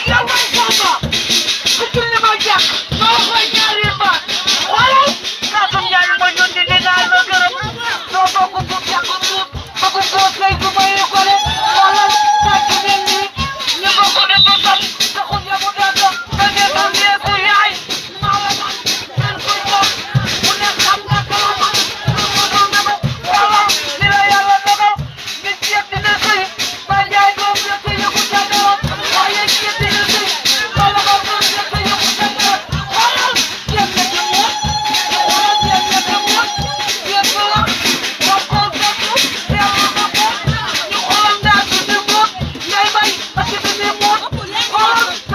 yow may sama ku julli ma jàkk noo koy ñaari baat xoolal Kaatum Njaay ma yónni di naa la gërëm soo bokk bu jàkk tuut bëgg koo fay du may ko de xoolal tàcc leen ni ñu bokk de ba tam taxul ya mu daa dox ba ngeen am yeeku yaay maa la man ngeen koy jox mu ne xam nga kala man lu ko doon dama xoolal li la yàlla dogal nit yëpp dina sëy ba njaay doom yëpp yëku jàngaroon waaye yëpp dina sëy wala ba doom yëpp yëku jàngaroon xoolal yëpp na ci muut xoolal yëpp na ci muut yëpp la bokkoo bokku yàlla bokkoo ñu xoolal ndaa su di muut ngay bay parce que di muut xoolal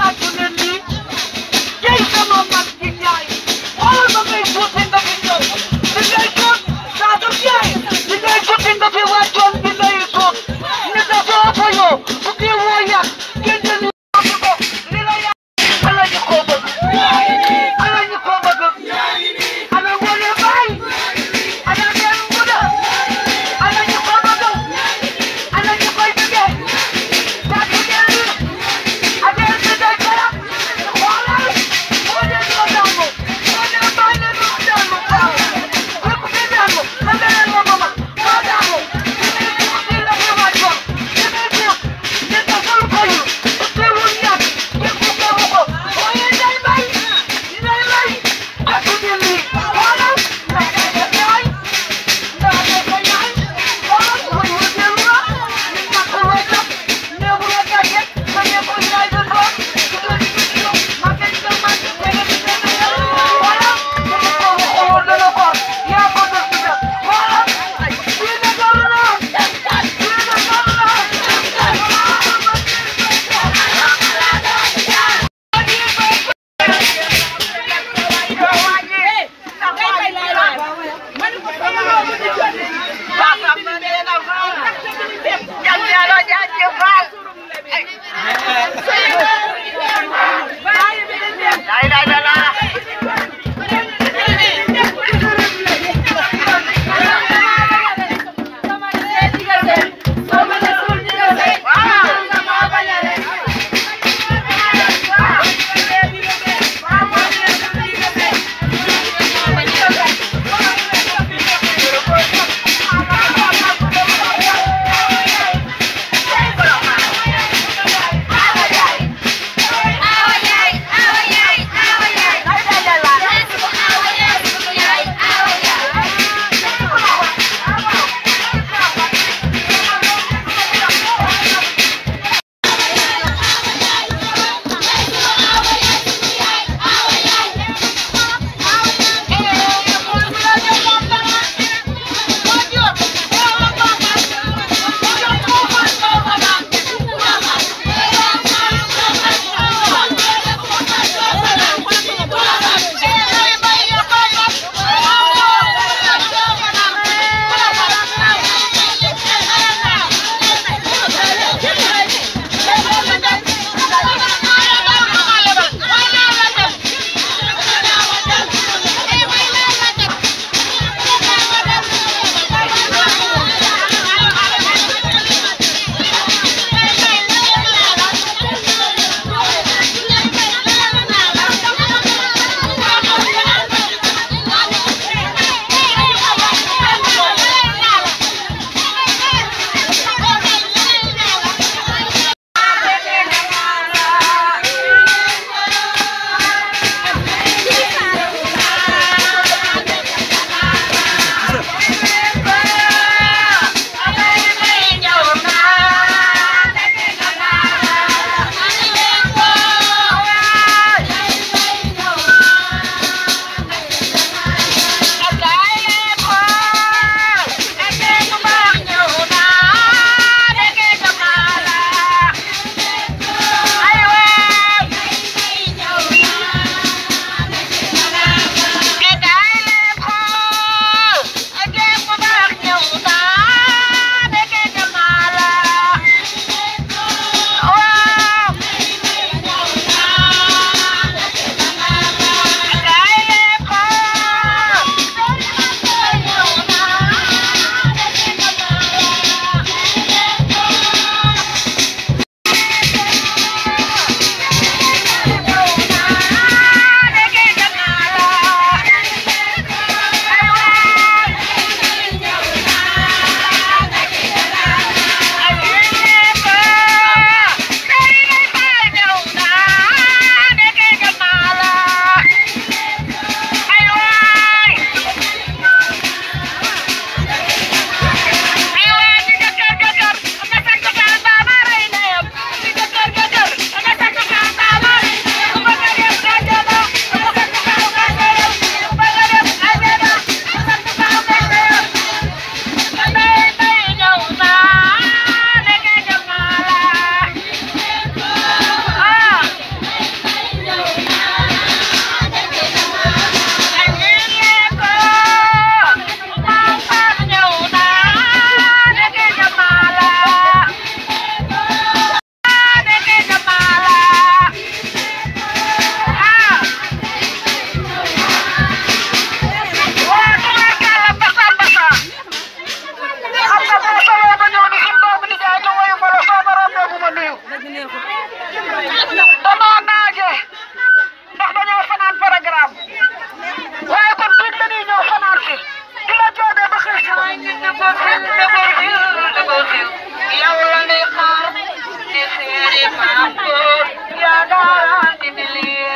damaa naaje ndax dañoo fanaan programme waaye kon biñ dañuy ñëw fanaan si di la joodee ba xëy sa waay nit dëggoo xil dëggoo xil dëggoo xil yow la ñuy xaar di seeri maam góor yaa daan di milie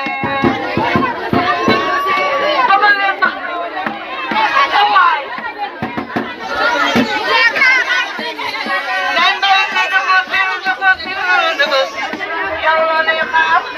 dama leen na sa waay Yow la ñuy xaar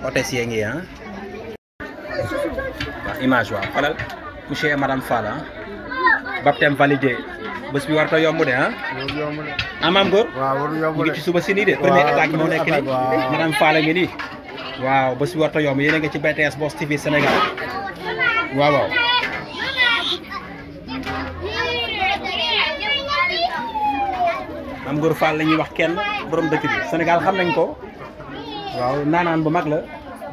hôtesse yee ngi ah waaw image waaw xoolal monsieur et madame Fall ah baptême validé bés bi war ta yomb de ah loolu yomb de. ah maam góor waaw waru ñu yomb ngi de. ci suba si nii de première Waaw, attaque moo première nekk nii attaque, waaw. madame Fall a ngi nii waaw bés bi war ta yomb yéen a ngi ci BTS Boss TV Sénégal waaw waaw maam góor Fall la ñuy wax kenn borom dëkk bi Sénégal xam nañ ko waaw naanaan bu mag la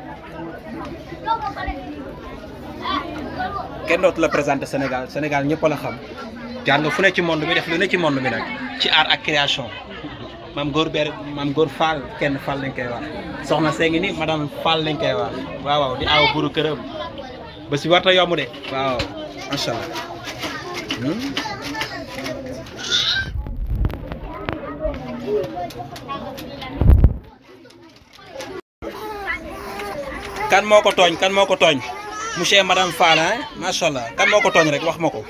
kenn dootu la présenté Sénégal Sénégal ñëpp la xam jaar nga fu ne ci monde bi def lu ne ci monde bi nag ci art ak création maam góor ber maam góor Fall kenn Fall lañ koy wax soxna see ngi ni madame Fall lañ koy wax waaw waaw di aaw buru këram ba si warta yomb de waaw macha allah Hmm? kan moo ko tooñ kan moo ko tooñ monsieur et madame Fall hein macha allah kan moo ko tooñ rek wax ma ko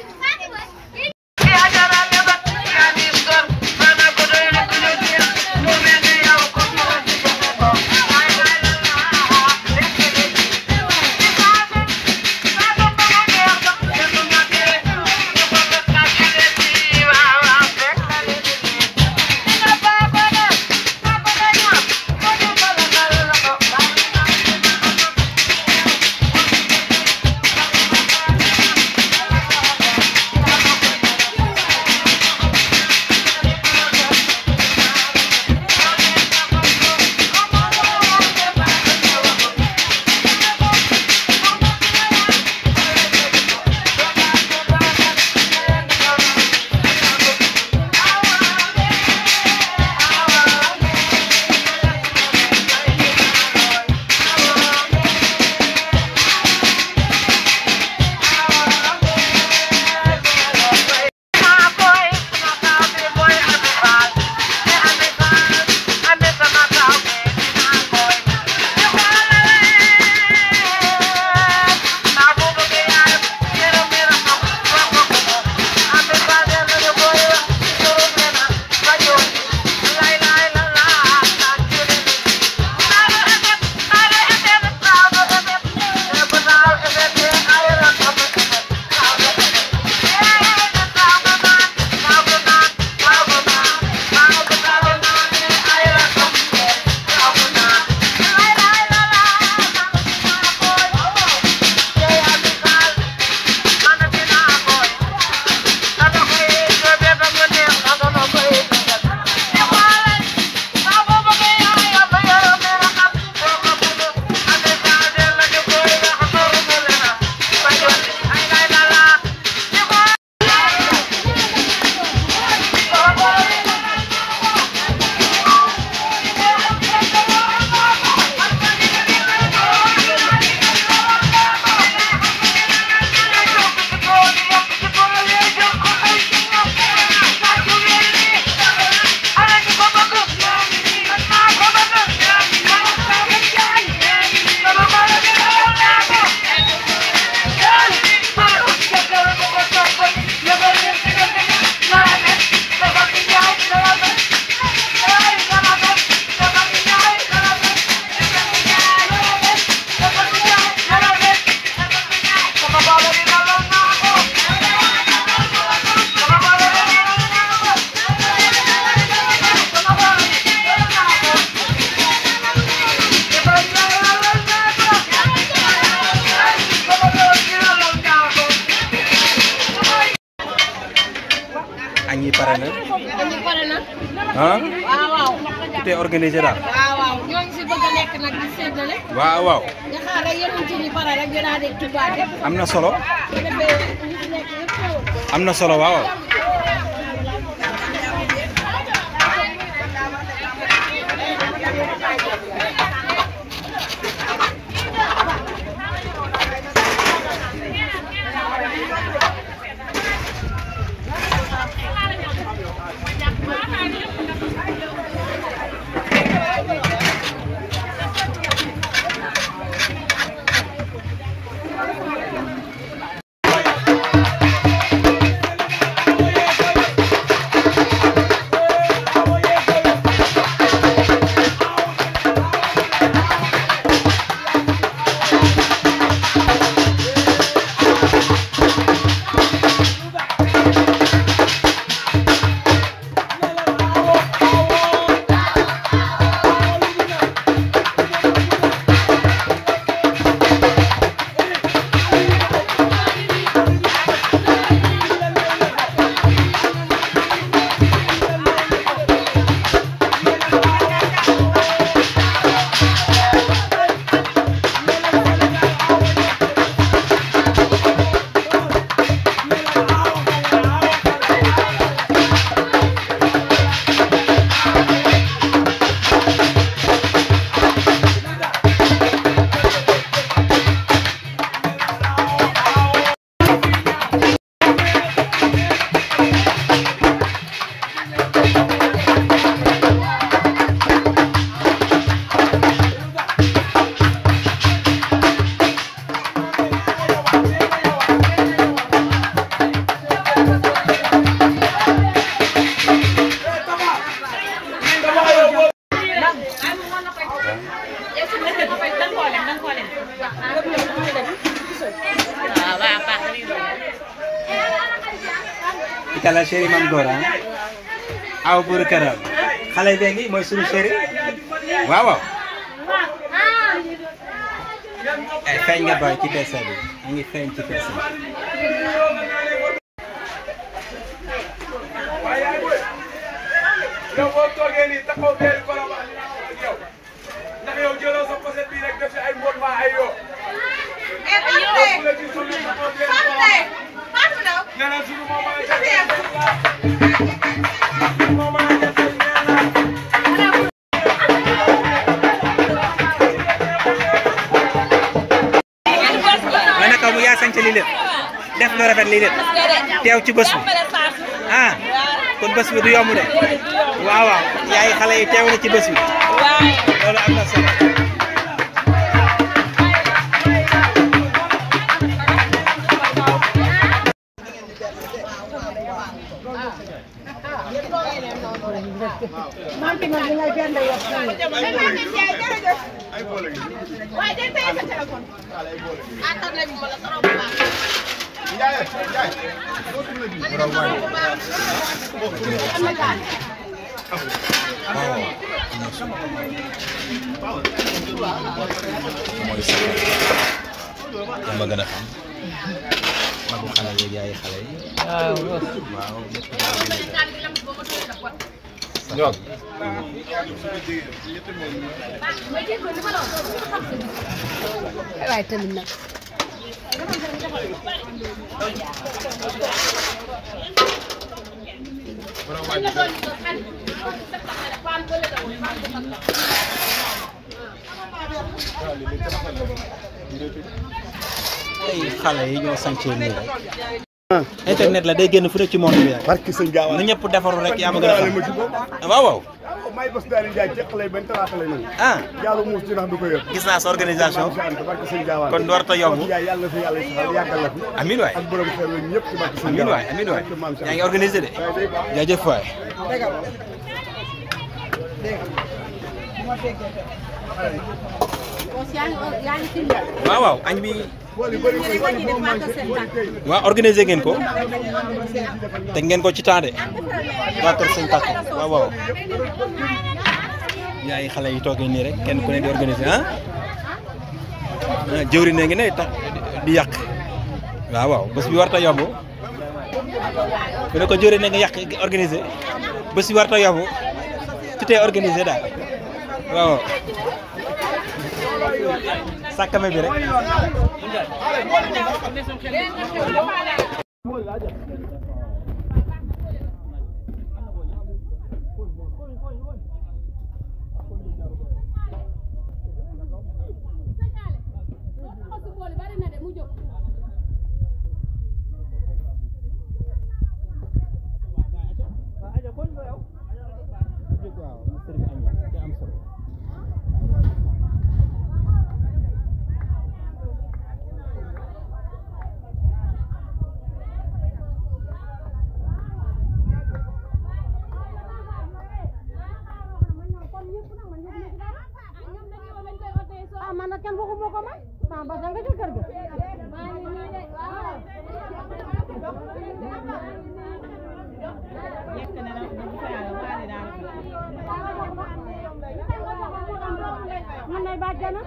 añ yi pare na dañu pare na ah waaw waaw tout est organisé daal waaw waaw ñoo ngi si bëgg a lekk nag di séddale waaw waaw nga xaar rek yeneen ci ñi pare rek ñu daal di tubaate am na solo bu defee ñu si nekk yëpp ñëw am na solo waaw ci kala chéri mam góor ah aw buuru këram xale bee ngi mooy suñu chéri waaw waaw ay feeñ nga boy ci peese bi mu ngi feeñ ci peese bi yow boo toogee nii taxaw benn Colobane li nga ak yow ndax yow jëloo sa poset bii rek def si ay mbot mbaa ay yoo. bu la gisul ñu taxaw benn Colobane. nee na suñu moom maa ngi moom maa ngi def nee na. ma ne ko mu yaa sañse lii lépp def lu rafet lii lépp teew ci bés bi ah kon bés bi du yomb de waaw waaw yaay xale yi teew na ci bés bi loolu am na solo mooy safar ma gën a xam magu xale yi yaay xale yi waaw ñoom waaye tamit nag ay xale yi ñoo sañcee nii rek internet la day génn fu ne ci monde bi rek barki sëñ Gaawaan nu ñëpp defaru rek yaa ma gën a ma ci xam bopp waaw waaw may bés daal di jaay ceq lay bañ talaata lay nangu ah yàlla muus ci ndax du ko yëg gis naa sa organisation barki sëñ Gaawaan kon warta yomb yaay yàlla na fi yàlla saxal yàggal la fi amin waay ak borom xel la ñëpp ci barki sëñ amin Gaawaan waay amin waay barki maam Cheikh yaa ngi organisé de waaye day baax jaajëf waay yaa ngi fi waaw waaw añ bi bool yu bëri koy bool moo manqué bool kay waaw organisé ngeen ko teg ngeen ko ci temps de waa kër sëñ Tàkk waaw waaw yaay xale yi toogee nii rek kenn ku ne di organisé ah ah jëwri ne ngi ne tax di yàq waaw waaw bés bi warta yomb ku ne ko jëwri ne nga yàq organisé bés bi warta yomb tout est organisé daal waaw waaw sàkkame bi rek ah man nag kenn waxuma ko man ah ba nga ca kër ga maa ngi nii de waaw man nay bàjjana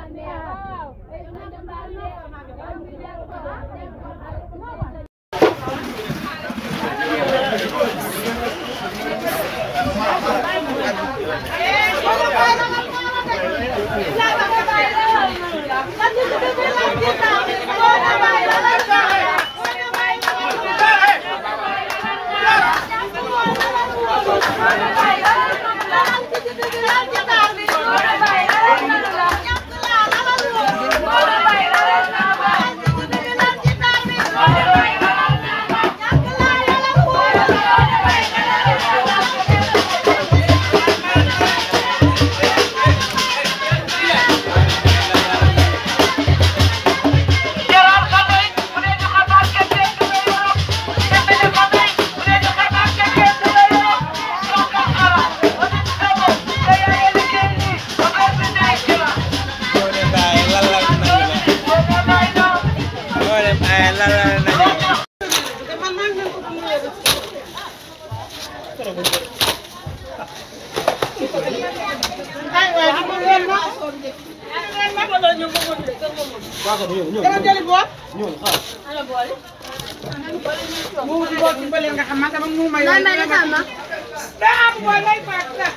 Jaral xale yi bu dee ñu xabaar kenn kenn du la yoroo Dembélé xale yi bu dee ñu xabaar kenn kenn du la yoroo Sonko ara wala ñu xamoo te yaa ngi liggéey nii affaire bi nekk la. moo dem ay lalal nañu la Boobu may na. moo dem ay lalal nañu la man maa ngi leen ko ay waay di ko leen ma dama jëli bool mu wuti bool ci bële nga xam man dama mu may Nan may defal ma. daa am bool lay faat sax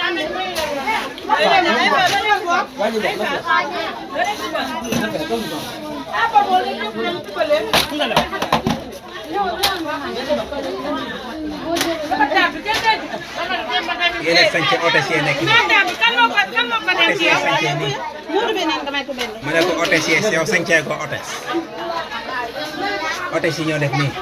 yéen a sañce hôtesse yi nekk nii hôtesse yi sañce nii ma ne ko hôtesse yi yow sañcee ko hôtesse hôtesse yi ñoo def nii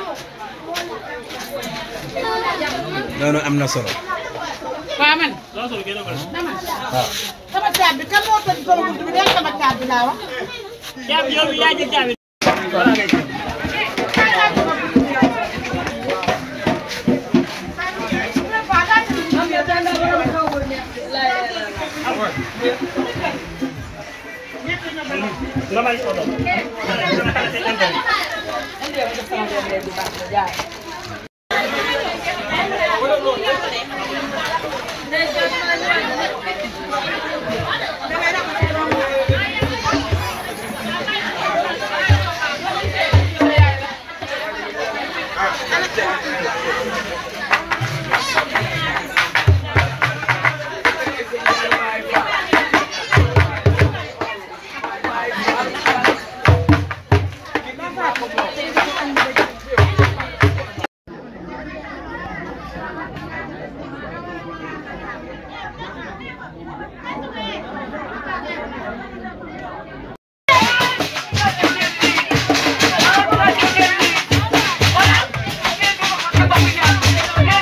loolu am na solo waaw man waaw sama caab bi kan moo tëj sama bunt bi del sama caab bi laa wax Voilà.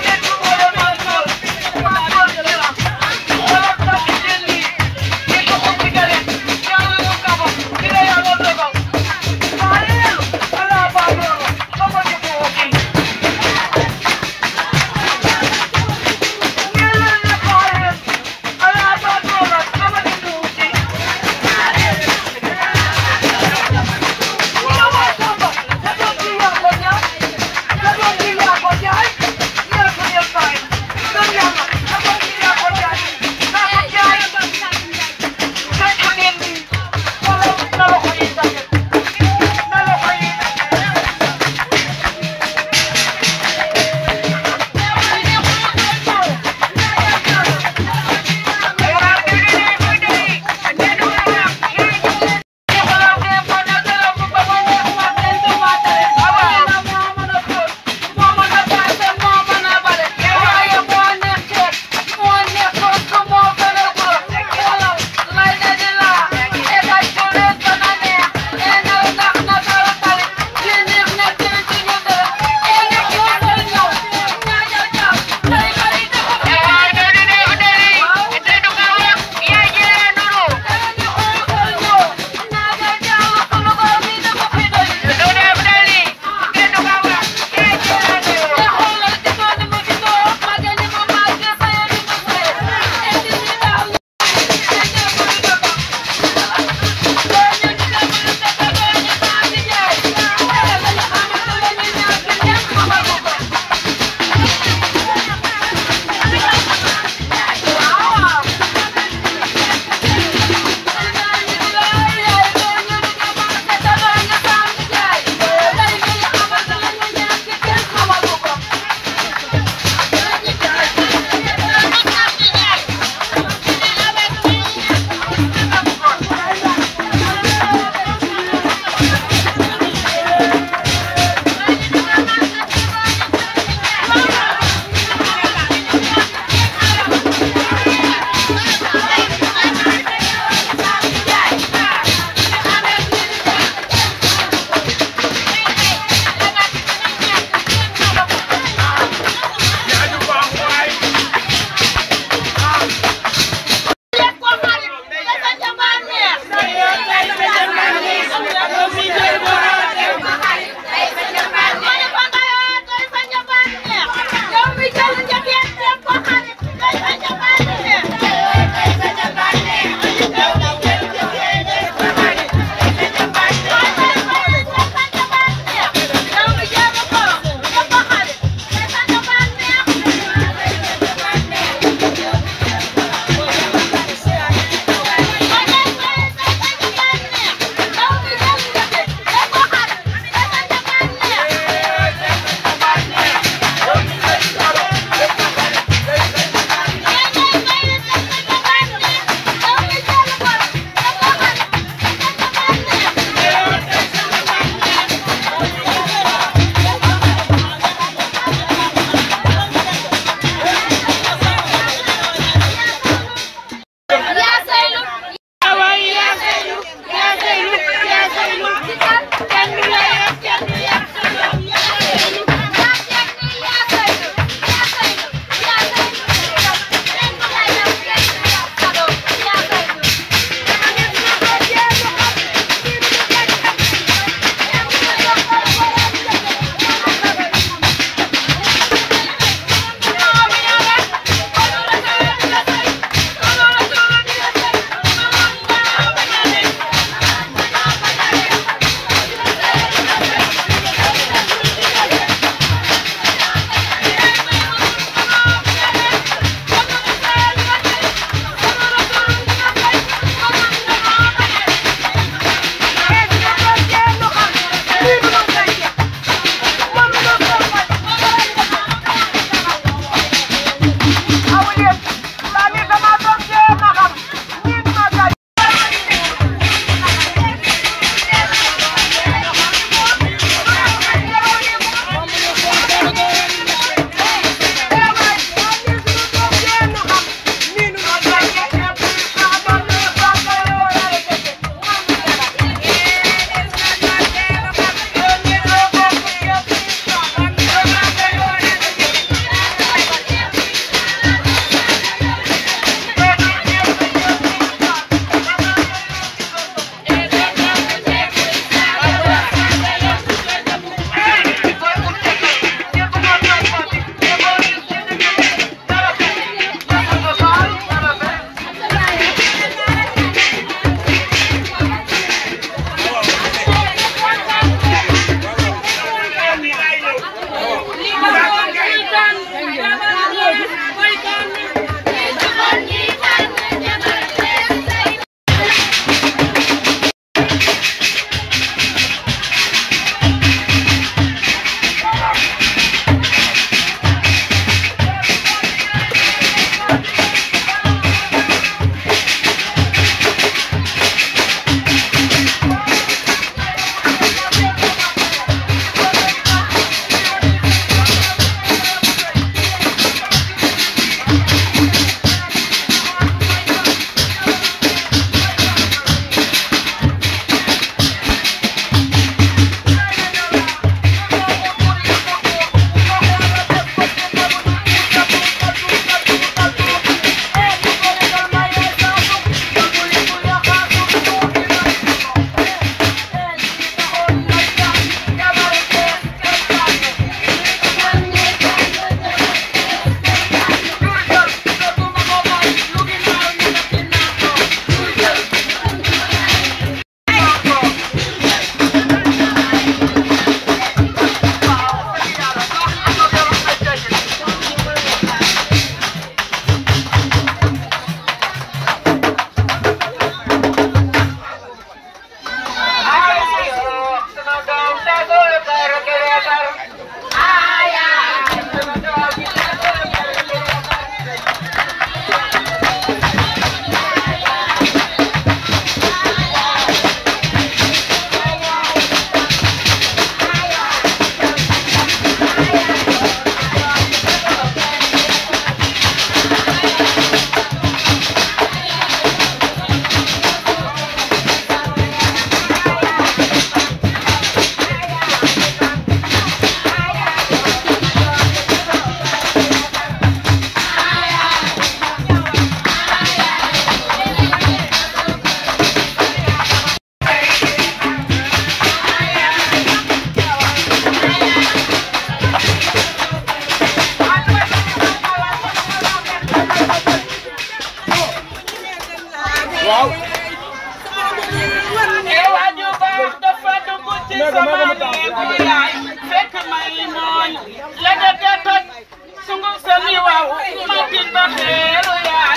legete toj sunguf sa mi waaw matin ba xeelu yaay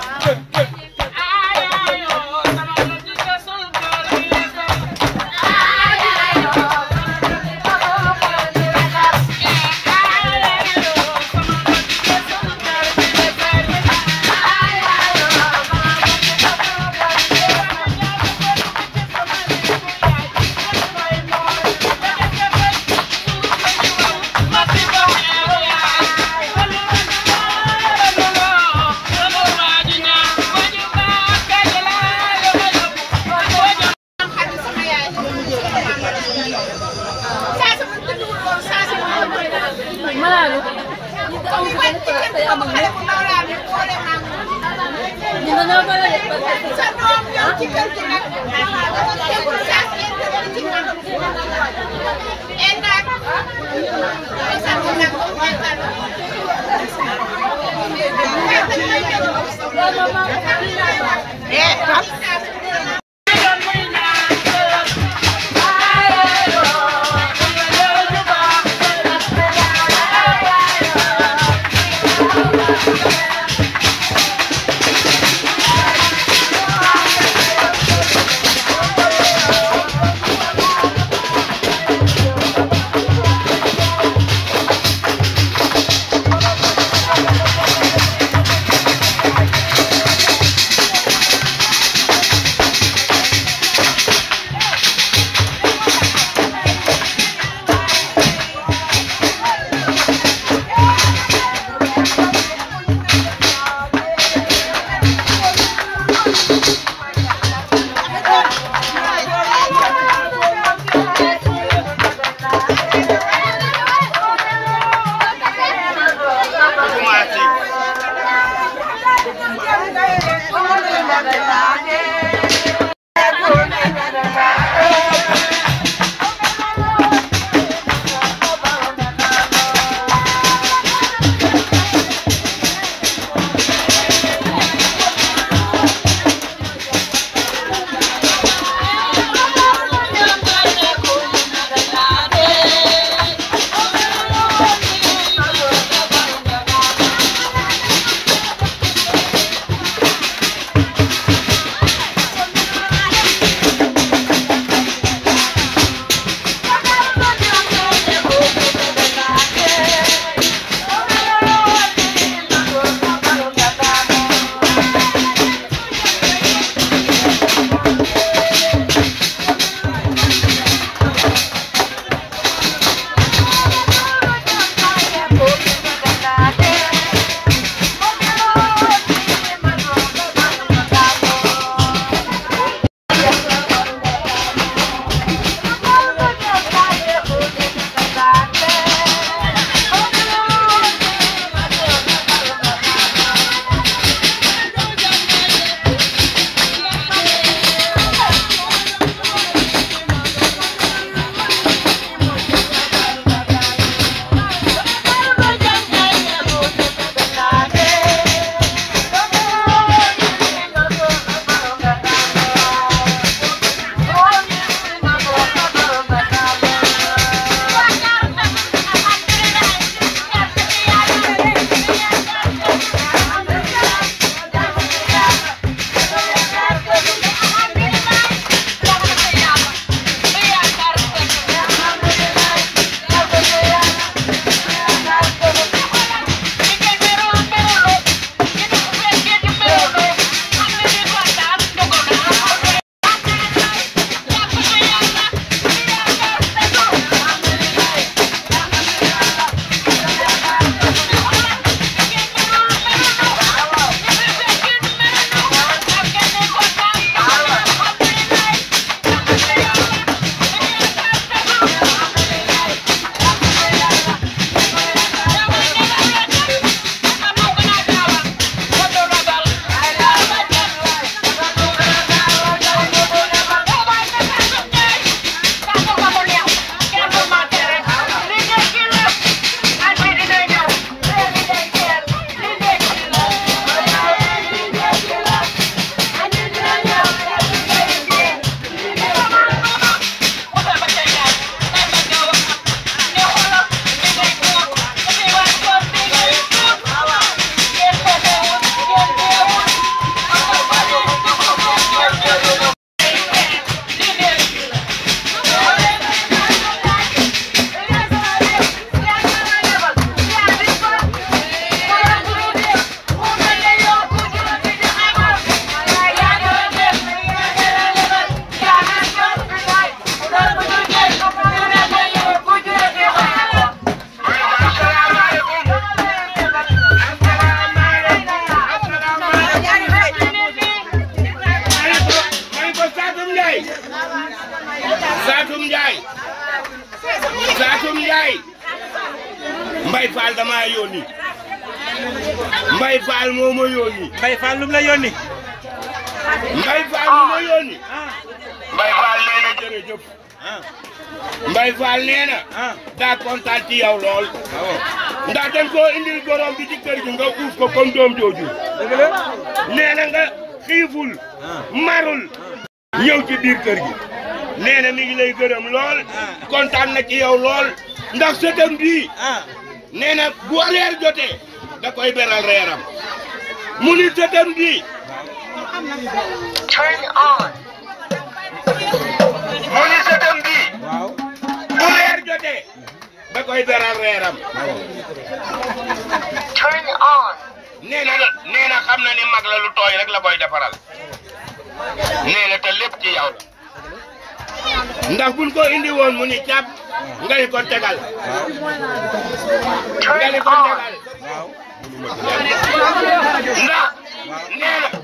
ayayo sama la di ka sul kër gi Thank Mbay Fall damaa yónni Mbay Fall moo ma yónni Mbaye Fall lu mu la yónni Mbay Fall moo ma yónni Mbay Fall nee na jërëjëf Mbay Fall nee na ah daa kontaan ci yow lool ndax dañ koo indil gorom bi ci kër gi nga uuf ko comme doom jooju dëgg la nee na nga xiiful marul ñëw ci biir kër gi nee na mi ngi lay gërëm lool kontaan na ci yow lool ndax sëtam bii ah nee na bu reer jotee da koy beral reeram mu ni sëtam bii mu ni sëtam bii waaw bu reer jotee da koy beral reeram nee na nee na xam na ni mag la lu tooy rek la koy defaral nee na te lépp ci yow la ndax buñ ko indi woon mu ni càpp nga ni ko tegal nga ni ko tegal waaw ndax nee na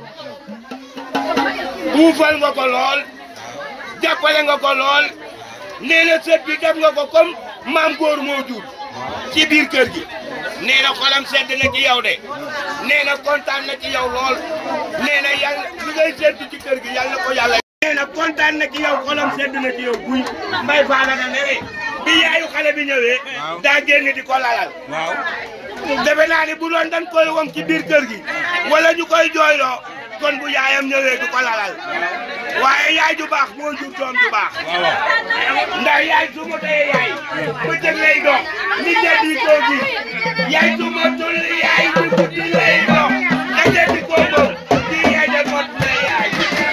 uufal nga ko lool jàppale nga ko lool nee na sët bi def nga ko comme maam góor moo jur ci biir kër gi nee na xolam sedd na ci yow de nee na kontaan na ci yow lool nee na yàlla li ngay sedd ci kër gi yàlla na ko yàlla nee na kontaan na ci yow xolam sedd na ci yow guy mbay faala na ne bi yaayu xale bi ñëwee daa génn di ko lalal waaw defe naa ni bu doon dañ koy wom ci biir kër gi wala ñu koy jooyloo kon bu yaayam ñëwee du ko lalal waaye yaay ju baax moo jur doom ju baax ndax yaay su ma tee yaay bëccëg lay dox ni jëndi koo gis yaay su ma tul yaay ju guddi lay dox nga jëndi koo gis di yaay de mot na yaay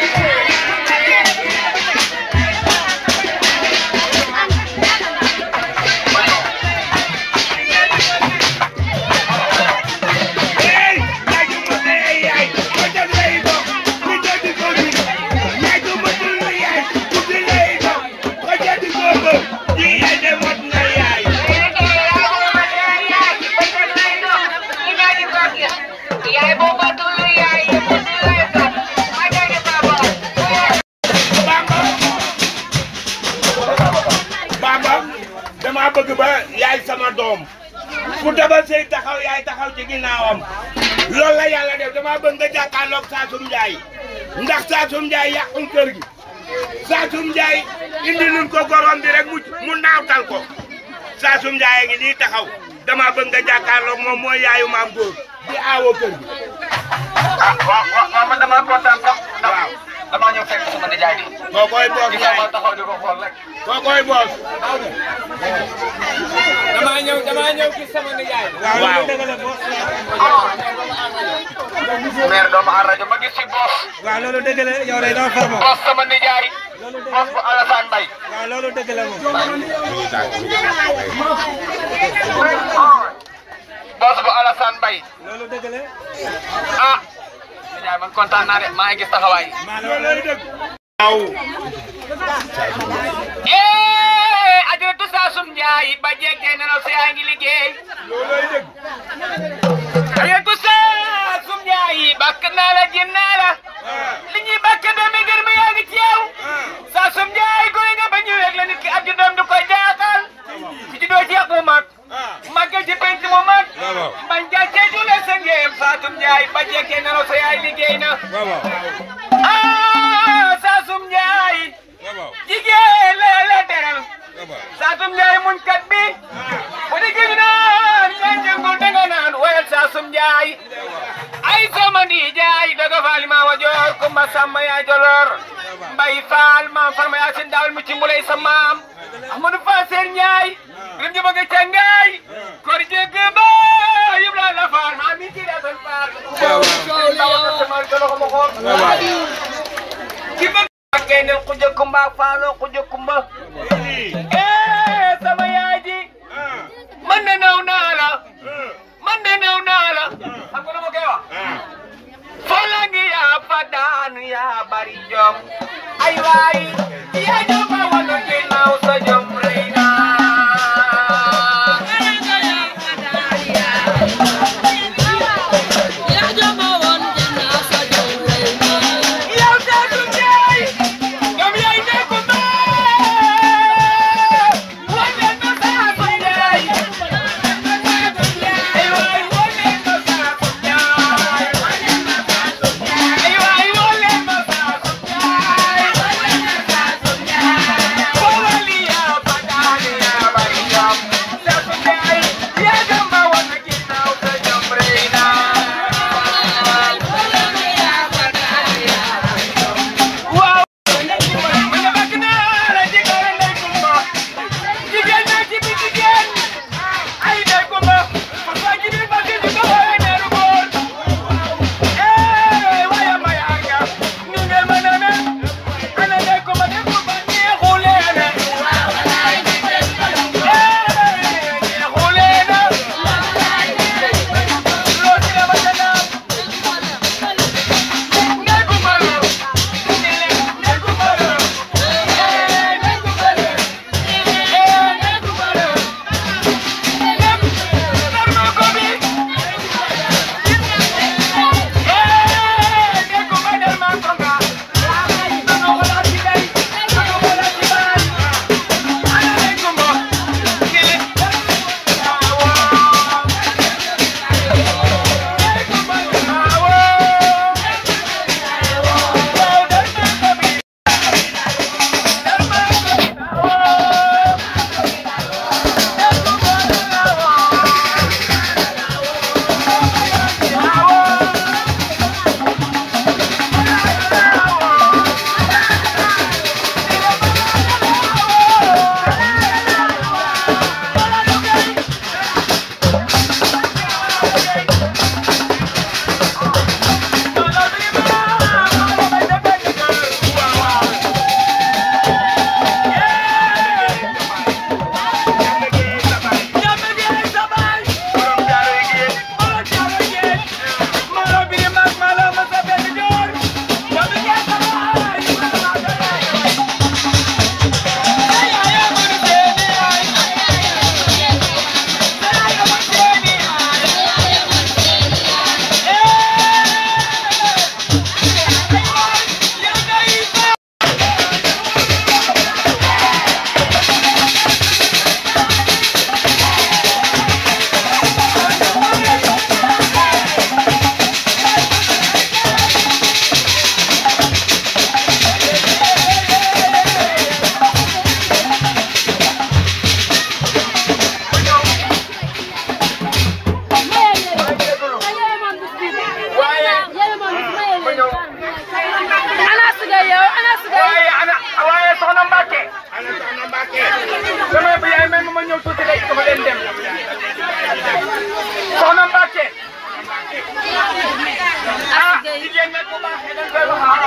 Hey, yaay ju ma tee yaay bëccëg lay dox ni jëndi koo gis yaay su ma tul yaay guddi lay dox nga jëndi koo gis di yaay de mot na yaay Bamba Bamba dama bëgg ba yaay sama doom fu tabal sey taxaw yaay taxaw ci ginnaawam loolu la yàlla def dama bëgg nga jàkkaarloog Saasum Njaay ndax Saasum Njaay yàqul kër gi Saasum Njaay indi nun ko gorom bi rek mu mu naawtal ko Saasum Njaay a ngi nii taxaw dama bëgg nga jàkkaarloog moom mooy yaayu maam góor di aawoo kër gi ah waaw waaw man damaa kontaan sax. ndax waaw damaa ñëw fekk sama nijaay bi. koo koy boos gis nga yaay ma taxaw di ko xool rek. koo koy boos damaa ñëw damaa ñëw gis sama nijaay. waaw Waaw. loolu dëgg la boss maire doomu aar rajo ma gis si boos. waaw loolu dëgg la yow day doo far moom boos sama nijaay. loolu dëgg boos bu Alassane Mbaye. waaw loolu dëgg la moom boos bu Alassane Mbaye. loolu dëgg la ah. nijaay man kontaan naa de maa ngi gis taxawaay. maa loolu loolu lay dëgg waaw eh ajaratu Saasum Njaay ba jekkee na la yaa ngi liggéey. loolu lay dëgg ajaratu Saasum Njaay bakk naa la jëm naa la. li ñuy bakk doomi gër mi yaa ngi ci yow. Saasum Njaay góor nga ba ñëwee la nit ki ab doom du ko jaaxal. ku ci doo jeex mu mag. màggal ci penc mu mag. man jaajëf ju la sa ngéem Saasum Njaay ba jekkee na la sa yaay liggéey na. ah Saasum Njaay. jigéen la la teral. Saasum Njaay muñ kat bi. bu di gëj naan yaa jëngul danga naan woyal Saasum Njaay. ay sama ndi jaay daga faali ma wa joor kumba samba yaa joloor. mbay faal maam farma yaa seen daawal mu ci mbulay sa maam. Amadou Fa Seer Njaay. rim ji bëgg ca ngaay. kor jégg ba yëpp laa la faal maa mi ci daa seen faal. ki bëgg ak gaynel ku jëkkumba ak faaloo ku jëkkumba. eh sama yaay ji. man de naw naa la. man de naw naa la. xam nga lu ma koy wax. fala ngi yaa fa daanu yaa bari jom. ay waay. yaa jom ba wala ginnaaw sa jom rëy naa. yow Saasum Njaay. ñoom yaay nekk mbaa. wane na Saasum Njaay.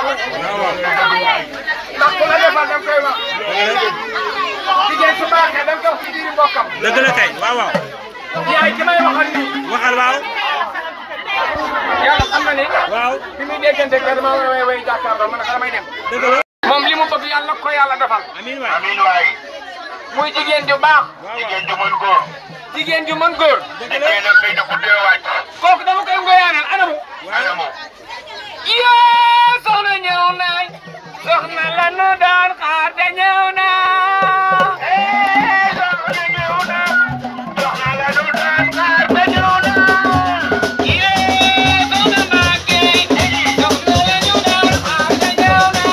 ndax ku la defal da nga koy wax jigéen su baaxee da nga koy wax ci biir mbokkam dëgg la kay waaw waaw yaay ki may waxal nii waxal waaw yàlla xam na ni waaw bi muy déggante ak dama way way jàkkaarloo man xanaa may dem dëgg la moom li mu bëgg yàlla ko yàlla defal amiin waay amiin waay muy jigéen ju baax jigéen ju mën góor jigéen ju mën góor jigéen ak kay da ko dee wàcc kooku dama koy ngoyaanal anamu anamu yee soxna ñëw nañ soxna la nu daan xaar te ñëw na soxna ñëw na soxna la nu daan xaar te ñëw na yee soxna Mbacke soxna la ñu daan xaar te ñëw na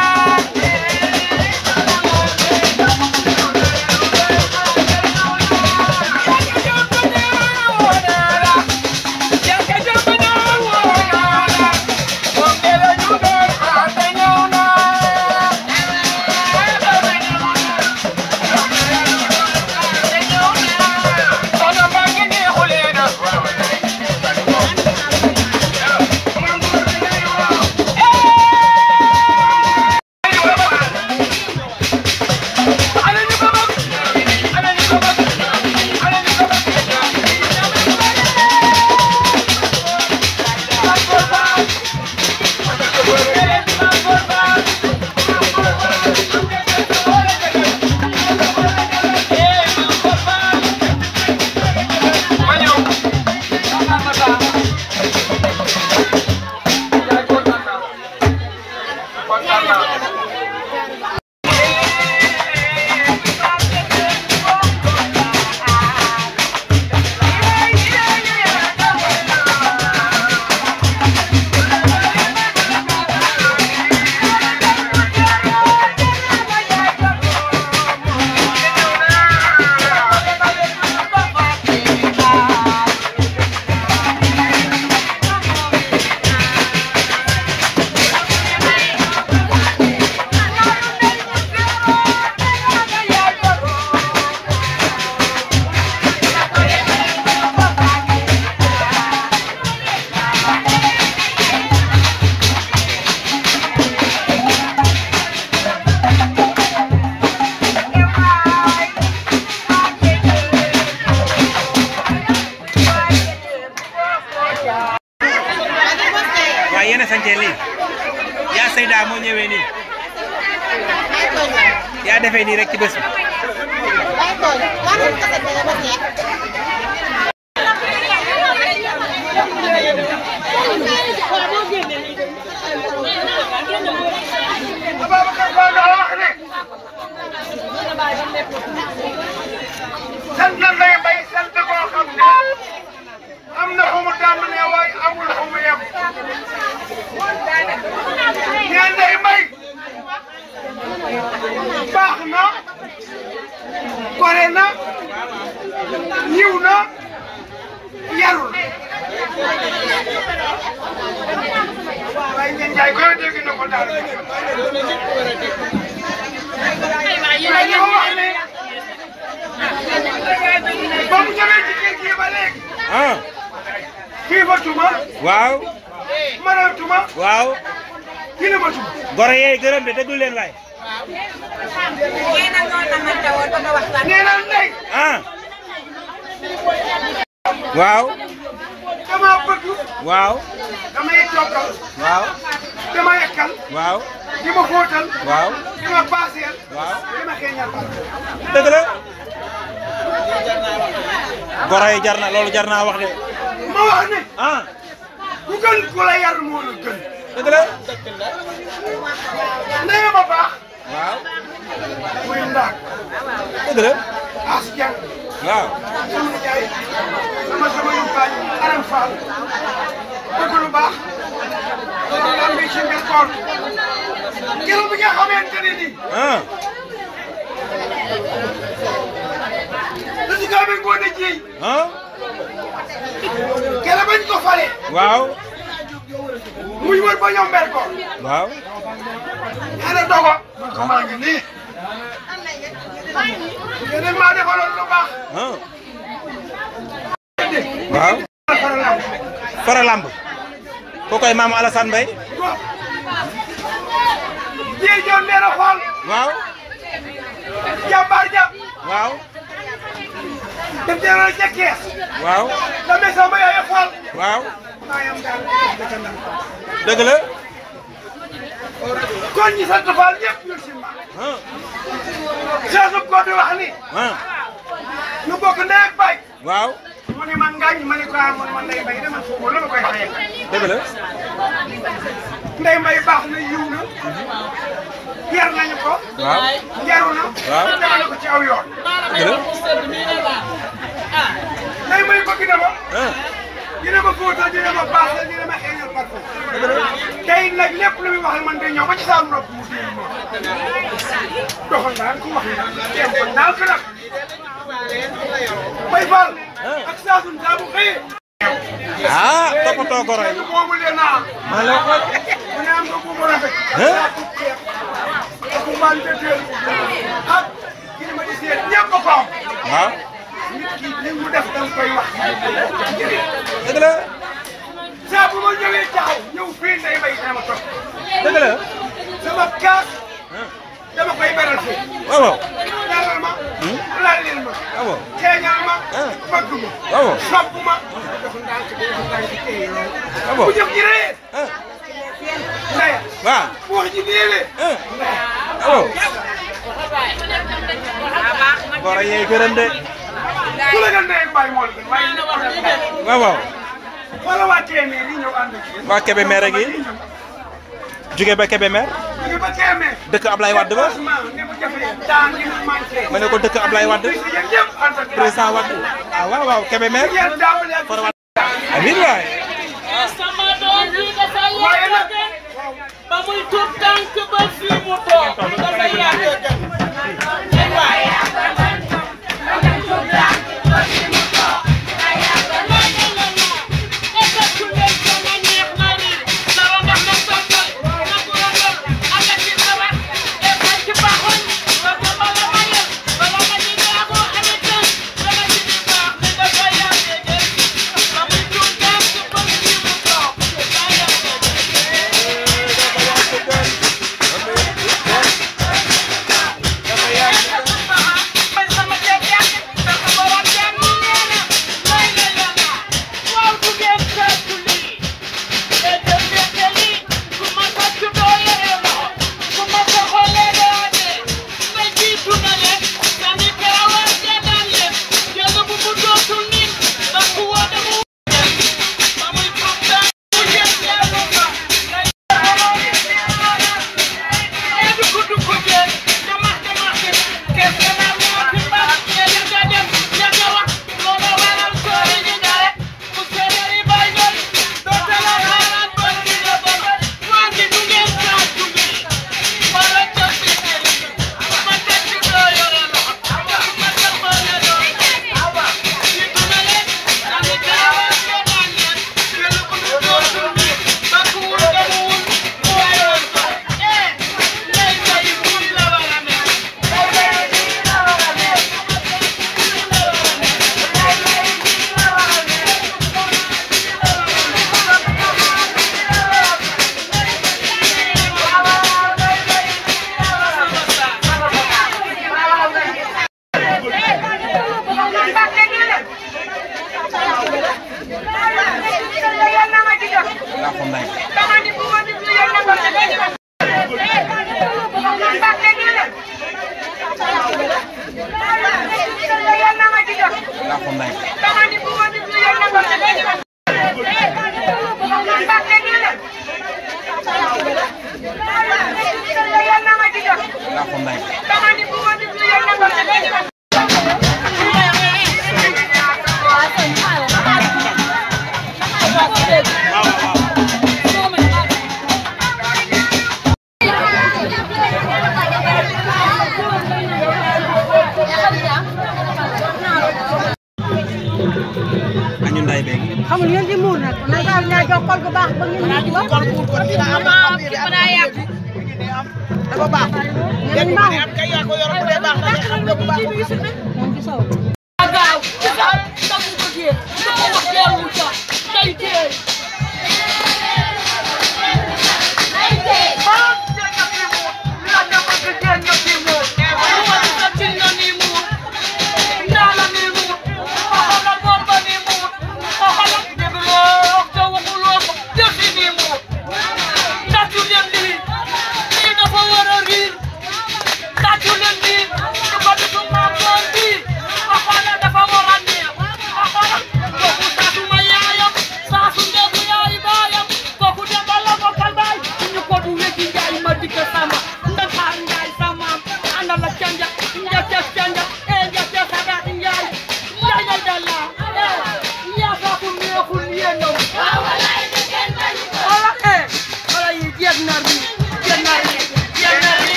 jàkka jàpp ñëw na la jàkka jàpp ñëw na la moom de la ñu daan xaar te ñëw na soxna Mbacke neexulee na ana ñu ko bëgg ana ñu ko bëgg ana ñu ko ma ñëw kontaan na saa yaay kontaan naa kontaan naa waaye yéen a sañcee lii yaa Seyda moo ñëwee nii yaa defee nii rek ci bés bi Ababacar Ba daa wax ne sant lay bay sant boo xam ne am na fu mu tàmbalee waaye amul fu mu yem ñaan day bay baax na gore na ñiw na yarul waaye ngeen jaay koy dégg na ko daal waaye dafa wax ne ba mu ñëwee ci kër gi ba léegi ah xiifatuma waaw maratuma waaw kilimatuma goro yeey gërëm de déglu leen waay nee na ndey ah waaw dama bëgg waaw damay toggal waaw dama yekkal waaw di ma fóotal waaw di ma paaseel waaw di ma xeeñal dëgg la goro yi jar na loolu jar naa wax de ma wax ne ah ku gën ku la yar moo la gën dëgg la ndeye ma baax waaw muy ndaak dëgg la as jàng waaw sama nijaay sama sama yumpaañ aram faal bëgg lu baax loolu am bi ci mbir koor keroog bi nga xamante ne nii ah da si gaa bi ngoone jiy ah keroog bañ ko fale waaw muy wër ba ñoom mbir koor waaw ñaane dogo man ko maa ngi nii yéen a maa defaloon lu baax ah waaw faral fara lamb koo koy maam Alassane Mbaye jii joon nee na xool waaw jàmbaar ja waaw def jëloon ca kees waaw la maison ba yooyu xool waaw maa yam daal dëkk ndam dëgg la kon ñi sant Fall ñëpp ñu si ma ah Cheikh ko di wax ni ah ñu bokk ndey ak baay waaw mu ne man ngaañ ma ne ko ah man man ndey mbay dama foofu lu ma koy xayee dëgg la ndey mbay baax na yiw na yar nañu ko waaw yaru na Waaw. demale ko ci aw yoon dëgg la ndey mbay bëgg na ma ah dina ma fóotal dina ma baaxal dina ma xeeñal parfum tey nag lépp lu muy wax man day ñëw ba ci saa nopp mu déglu ma doxal daal ku wax teem ko daal ko nag Bay Fall ak saa suñ saa bu xëyee ah toppatoo goro yi moomu leen naa maa la ko mu ne am nga bu mu rafet Hein? ak ceeb ak mbaan de teel ak kii ma di seet ñëpp ko am waaw nit ki li mu def danga koy wax dëgg la saa bu ma ñëwee taxaw ñëw fii ndey bay dama toog dëgg la sama kaas ah dama koy beral fii waaw waaw ñaanal ma laal leen ma waaw xeeñal ma Ah. bëgg ma waaw sopp ma dafa ndànk bi dafa ndànk téye lool waaw bu jëf ji ree ah ndey waaw bu wax ji néewee ah waaw goro yee gërëm de ku la gën ndey bàyyi moo la gën waaye lépp la ndey waaw waaw wala waa téeméer yi ñëw ànd ak yéen waa Kébémer a ngi jóge ba Kébémer jóge ba téeméer dëkk Ablaye Wade ba franchement ni mu jafee daan ni mu manqué ma ne ko dëkk Ablaye Wade si yéen ñëpp ànd ak président Wade ah waaw waaw Kébémer yéen tàmbali ak for Wade amiin waay sama doom bi dafa waaye nag yàgg ba muy tuut tànk ba fii mu toog dafa yàgg waaye laa ko nday laa ko nday laa ko nday añu nday beeg xamul ngeen di muur nag na nga ñaa jox kol gu baax ba ngeen muur ko kol muur ko dina am dafa baax ngeen baax am kay yaa ko yor bu dee baax na xam nga bu baax moom ci saw gaaw tamu ko jee ko wax teewul sa day tee day tee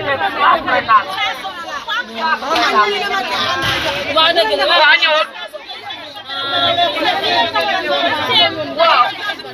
waa ñëwal waaw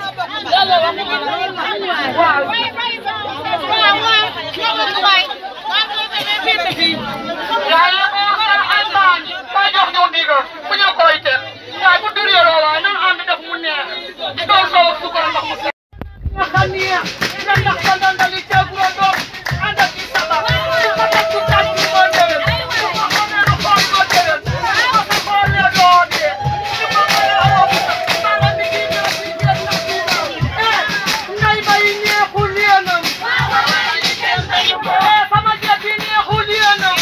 yàlla moo gën a almaan ba jox ñu ndigal bu ñu koy teg waaye bu dur yoroo waaye nan ànd def mu neex doon soo ak sukar ndox mu set nga xam ni nga ndax sa ndandali ceeburo doom ànd ak ci sabar su ko teg ci tàj bi moo déwén su ko xamee lu xool moo déwén su ko sa xoolee doo dee su ko xoolee amoo bu sax sama liggéey ñoo fi jeex na fi eh ngay bay neexul yéenam eh sama jeet yi neexul yéenam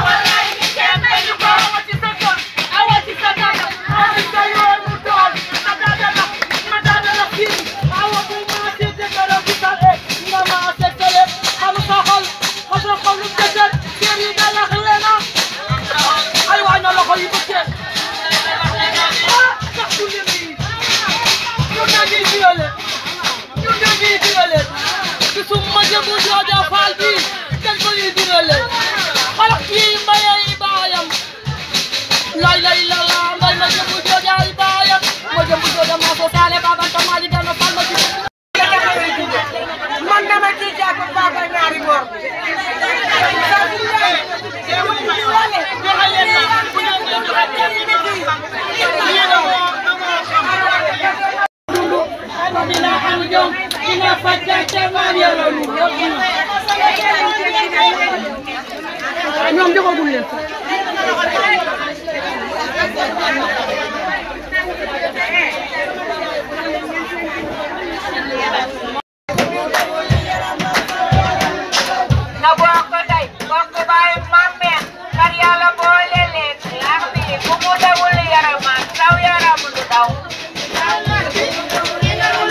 awa ci sa kër awa ci sa dada awa ci sa yoonu tool ma dada la ma dada la fii awa bu ma ci jëkkëram ci sa e nga ma sekkale xam sa xol xam sa xol lu jëkkër kër yi da lax leena ay waay na loxo yi bëccee ah sax du lim yi ñun dañuy violé ñun dañuy violé ci suma jëmu jooja faal bi dañ ko ñuy violé xalaat kii mbayay baayam lay lay la la mbay ma jëmu jooja ay baayam ma jëmu jooja maa so saale babanta maa di gana fal ma ci man dama ci jàpp baba ñaari góor dina am jom dina fàccate maam yàlla lu ñoom joxagul leen na bokk ndey bokk baay mammeen kar yàlla boole leen lax bi bu mu dawul yaramaan saw yaram du daw lax bi daal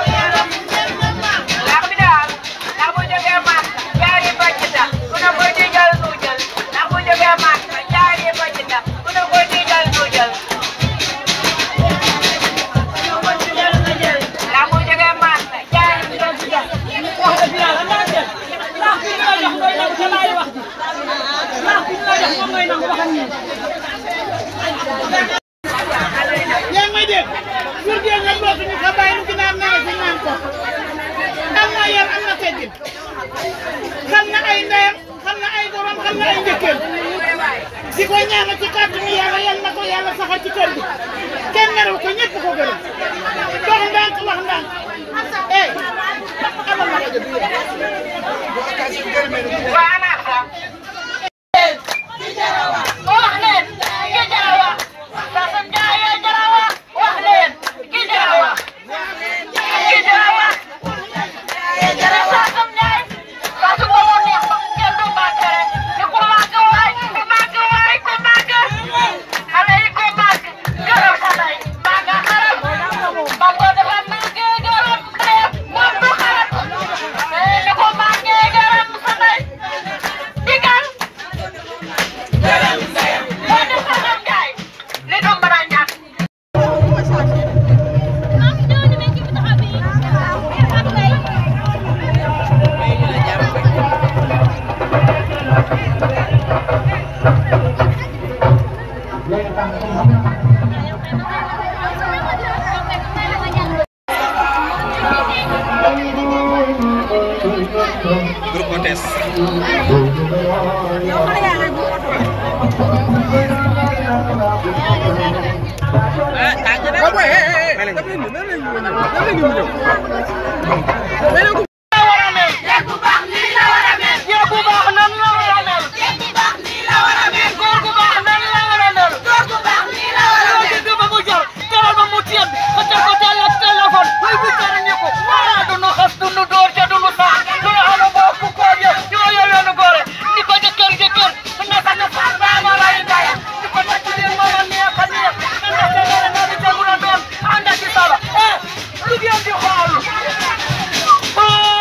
ndax bu jógee Màkka jaari bàcc ta ku ne ko ci jël nu jël ndax bu jógee Màkka jaari bàcc ta ku ne ko ci jël nu jël ndax bu jógee Màkka jaari bàcc ta wax dëgg yàlla maa jël ndax bi ñu la jox doy na ca laay wax ji ndax bi ñu la jox moom ngay nangu wax ak ñun yaa ngi may dégg jur gi nga dootuñu ko bàyyi nu ginaar naan fi naan ko am na yar am na teggin xam na ay ndeyam xam na ay borom xam na ay njëkkeel di ko ñaanal ci kàttanu yàlla yal na ko yàlla saxal ci kër gi kenn nerew ko ñëpp ko gërëm dox ndànk wax ndànk eh amal ma rajo bi waa naa ko wax leen ki jarawa Sasam Njaay jarawa wax leen ki jarawa ki jarawa Sasam Njaay Sasam ba mu neex ba kenn du màgg rek ni ku màgg waay ku màgg waay ku màgg xale yi ku màgg gërëm sa ndey màgg xaram ba ko dafa màgg gërëm ndeyam moom du xaram ni ku màgg gërëm sa ndey digal moo di Sasam Njaay li du mën a ñàkk groupe hôtesse jeeg bu baax nan la war a mel góor gu baax nan la war a mel loo dégg ba mu jar teral ba mu tiet ka teg ko teel ak téléphone muy bu jar ñu ko wala du nu xas du nu door te du nu sax du nu xanu boo ku koor ya ñoo yor yoonu góore ni ko jëkkër jëkkër naka na faat baa ma lay ndaya ni ko nag ci leen mama neex a neex na ndax te dara na di tegu na doon ànd ak ci saba eh lu ngeen di xool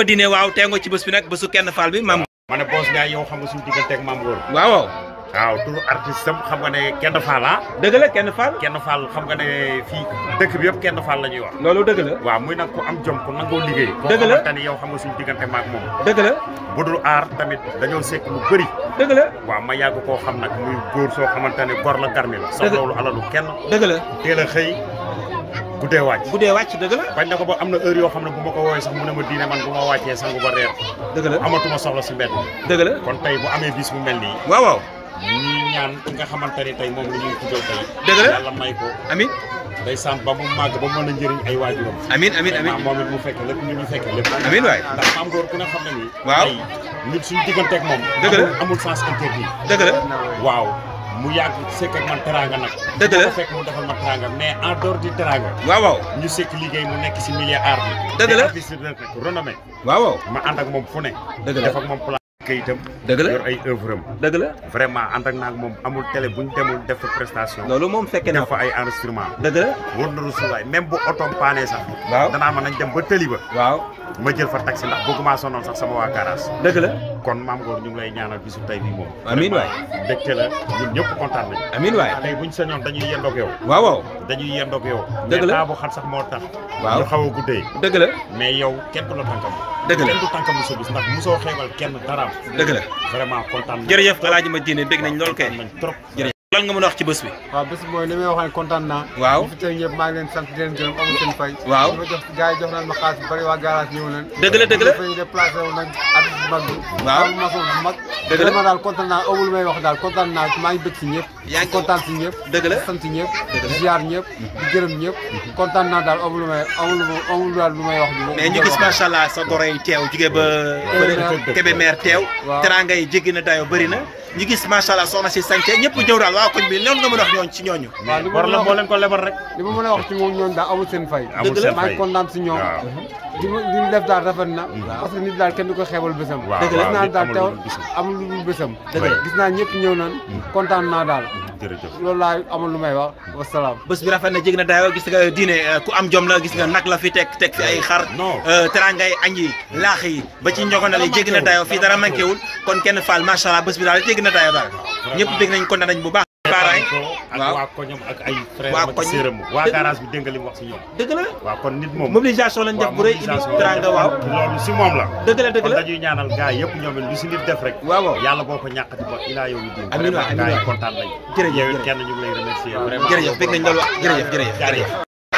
ma dine waaw tee nga ci bés bi nag bésu kenn faal bi maam ma ne Boss Ndiaye yow xam nga suñu diggante ak Mame Gor waaw waaw waaw turu artiste am xam nga ne kenn faal ah dëgg la kenn faal kenn faal xam nga ne fii dëkk bi yëpp kenn faal la ñuy wax loolu dëgg la waaw muy nag ku am jom ku nangoo liggéey Dëgg la koo xamante ni yow xam nga suñu diggante maak moom dëgg la bu dul aar tamit dañoo sekk lu bëri dëgg la waaw ma yàgg koo xam nag muy góor soo xamante ne gor la garmi la sax Dëgg- loolu alalu kenn dëgg la teel a xëy guddee wàcc bu dee wàcc dëgg la bañ na ko ba am na heure yoo xam ne bu ma ko woowee sax mu ne ma diine man bu ma wàccee sangu ba reer dëgg la amatuma soxla si mbedd dëgg la kon tey bu amee bis bu mel nii waaw waaw ñuy ñaan ki nga xamante ni tey moom la ñuy tuddal tey Dëgg la. yàlla may ko amin day sant ba mu màgg ba mën a njëriñ ay waajuram amin amin amin vraiment moom it mu fekk lépp ñu ñu fekk lépp Amiin waay. ndax maam góor ku ne xam ne nii Waaw. tey nit suñu digganteeg moom Dëgg la. amul- amul sens interdit dëgg la waaw mu yàgg sekk ak man teranga nag Dëgg la. bu ko fekk mu defal ma teranga mais en dehors du teranga waaw waaw ñu sekk liggéey mu nekk si milieu art bi Dëgg la. te artiste bi nag renommé waaw waaw ma ànd ak moom fu ne Dëgg la. def ak moom plan kayitam Dëgg la. yor ay œuvre am dëgg la vraiment ànd ak naag moom amul télé bu ñu demul def fa prestation loolu moom fekke naa def ko fa ay enregistrement dëgg la wër na rusulaay même bu otoom paanee sax Waaw. danaa ma nañ dem ba tëli ba waaw ma jël fa taxi ndax bëgguma sonal sax sama waa garage dëgg la kon maam Ngor ñu ngi lay ñaanal bisu tey bii moom Amiin waay. Vraiment, mbégte la ñun ñëpp kontaan nañu amin waay tey buñ sañoon dañuy yendoog yow waaw waaw dañuy yendoog yow Dëgg la. mais temps bu xat sax moo tax Waaw. ñu xaw a guddee dëgg la mais yow kenn du la tànkam Dëgg la. kenn du tànkam sa bis ndax mosoo xeebal kenn daraam dëgg la vraiment kontaan nañ jërëjëf alaaji ma diine bég nañ lool kay kontaan nañ trop jërëjëf lan nga mën a wax ci bés bi waaw bés mooy li may wax ne kontaan naa. Waaw. ñi fi tey ñëpp maa ngi leen sant di leen gërëm amul seen fay. Waaw. li ma jox gars yi jox nañ ma xaalis bu bëri waa garage ñëw nañ. Dëgg la, dëgg la. ñu déplacé wu nañ at bu mag bi. Waaw. am maçon bu mag. Dëgg la. vraiment daal kontaan naa amul lu may wax daal kontaan naa maa ngi bëgg si ñëpp. Yaa ngi- kontaan si ñëpp. Dëgg la. di sant ñëpp. Dëgg la. di ziar ñëpp. di gërëm ñëpp. kontaan naa daal amul lu may amul lu ma- amul daal lu may wax. mais ñu gis macha allah sa goro yi teew jóge ba Kébémer. Kébémer teew Waaw. teranga yi jéggi na dayo bëri na ñu gis macha allah soxna si sànce ñëpp ñëw daal waaw koñ bi loolu nga mën a wax ñooñ ci ñooñu waaw li ma war mën la a moo wax leen ko lebal rek li ma mën a wax ci moom ñoom daal amul seen fay. amul Dëgg la. seen maa ngi fay kontaan si ñoom. waaw li ma li mu def daal rafet na. parce que nit daal kenn du ko xeebal bésam. waaw Dëgg la. gis naa nit daal amul teew lu dul bisam. amul lu dul bésam. Dëgg la. gis naa ñëpp ñëw nañ. kontaan naa daal. jërëjëf loolu laa amul lu may wax wasalaam. bés bi rafet na jéggi na dayo gis nga diine euh, ku am jom la gis nga nag la fi teg teg fi ay xar Non. euh, teranga yi añ yi laax yi ba ci njogonal yi jéggi na dayo fii dara manqué wul kon kenn faal macha allah bés bi daal jéggi na dayo daal ñëpp bég nañ kontaan nañ bu baax baaraay ko ak waaw. waa koñom ak ay frère Waa ak koñ. séeram waa Dëgg- garage bi dégg nga li mu wax si ñoom dëgg la waaw kon nit moom mobilisation lañ def waaw bu rëy indi mobilisation teranga waaw loolu si moom la dëgg la dëgg kon la dañuy ñaanal gars yëpp ñoom it lu si nit def rek waaw waaw yàlla boo ko ñàkkati ba ilaa yow yi diin Amiin waay, amiin gars yi waay. kontaan nañ Jërëjëf, yow it jërëjëf. kenn ñu ngi lay remercier vraiment jërëjëf bég nañ loolu wax jërëjëf jërëjëf jërëjëf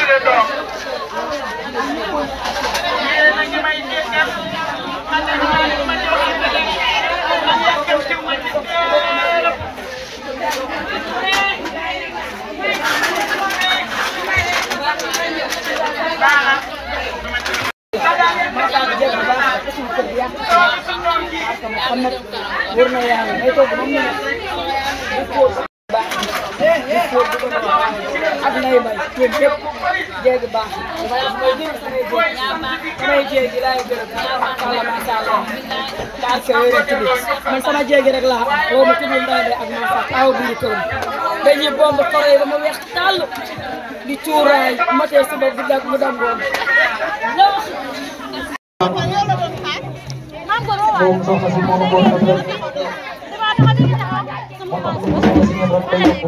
xam nag wër na yàlla may toog ba mu ne di fóot baax di fóot di ko def ak nay may yéen ñëpp jéegi baax mooy gërëm samay jéeg samay jéegi laay gërëm kàlla macha allah daal ko yore tudd man sama jéegi rek laa am woo ma tudd ndey ak ma fa aw biir këram dañuy bomb koro yi ba ma weex tàll di cuuraay matee suba di dag mu dangoon moom soxna si moom moo ko def moo tax ñu soxna si ñoom rek day yokku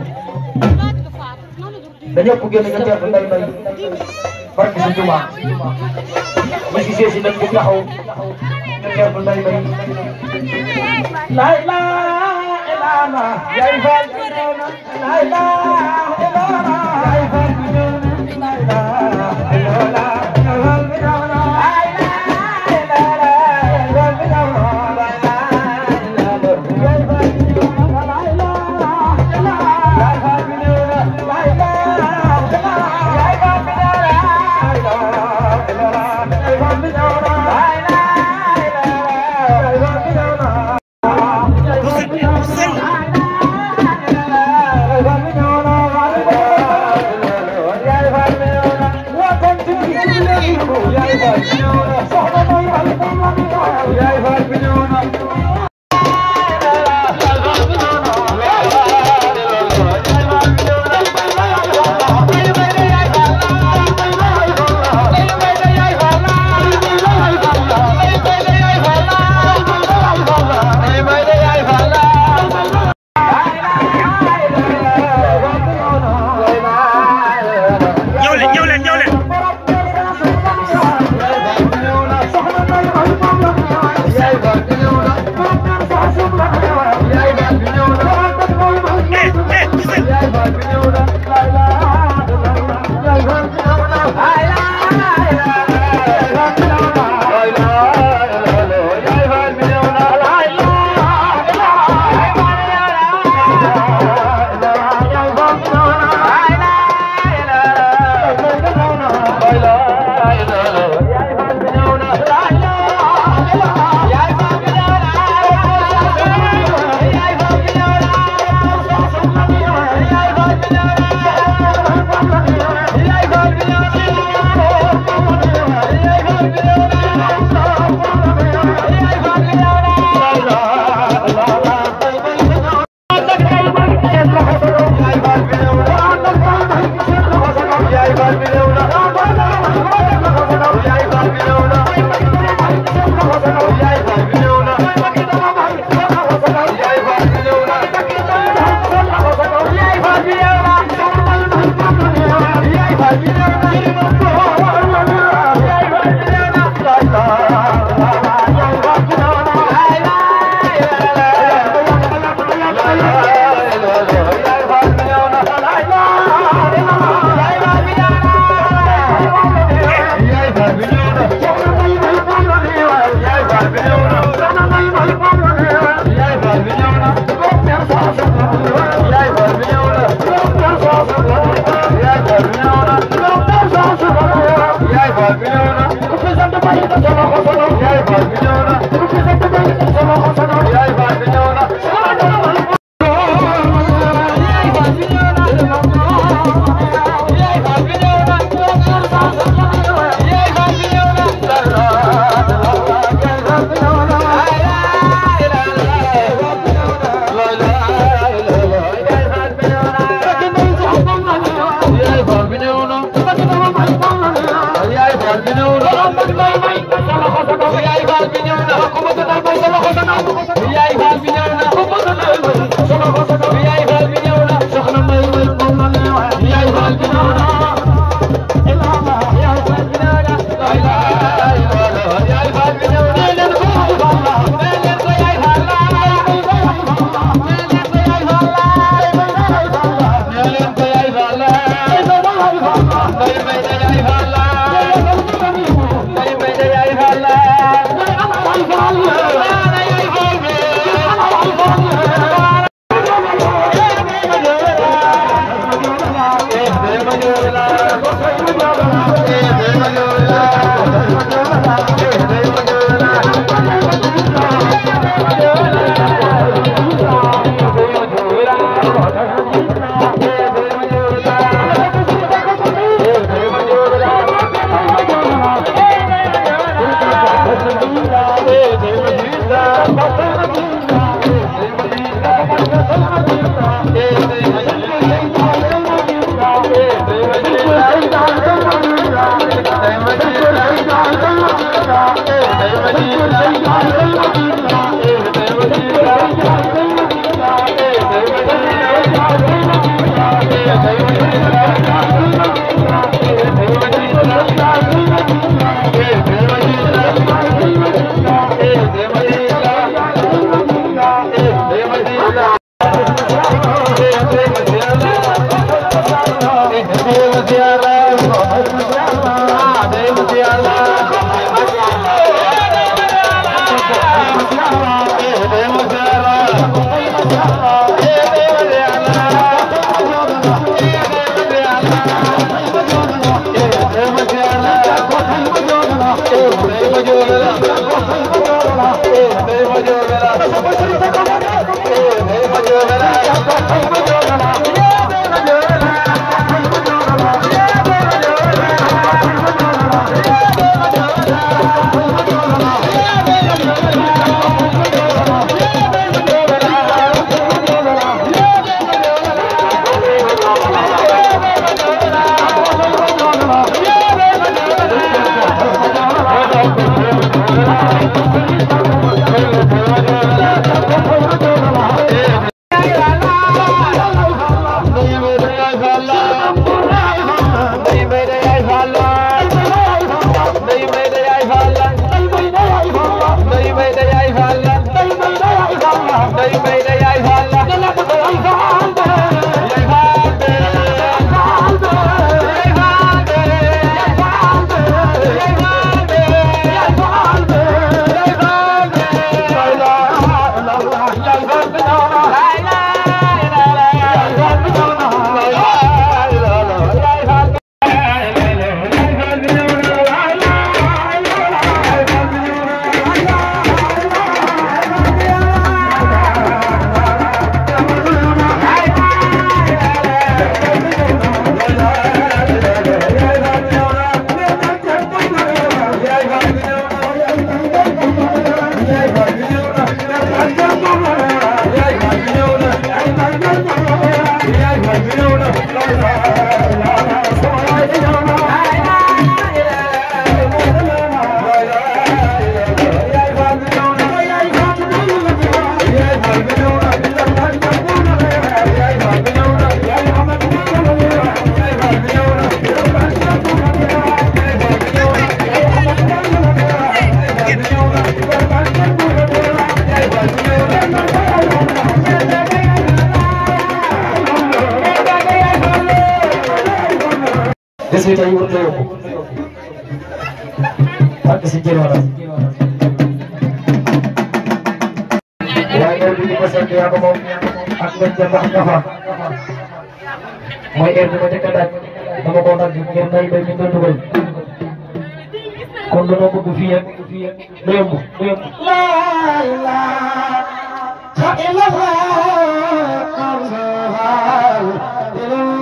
dañoo ko génn nga teertu nday bay barki si Tuubaa ñu si seesi nag di taxaw nga teertu nday bay lay la ilaana yaay faal lay la ilaana yaay faal lay la ilaana Bye. Yeah. bés bi tey warut a yóbbu fàtte si jël wala waaye heure bi ñu ko sant yaa ko moom ak ngeen ca mbax ñafa mooy heure bi ma njëkk a daaj dama koo dagg ngir nay bay mi nga dugal kon dañoo bëgg fii ak du yomb du yomb laa ilaaha illallah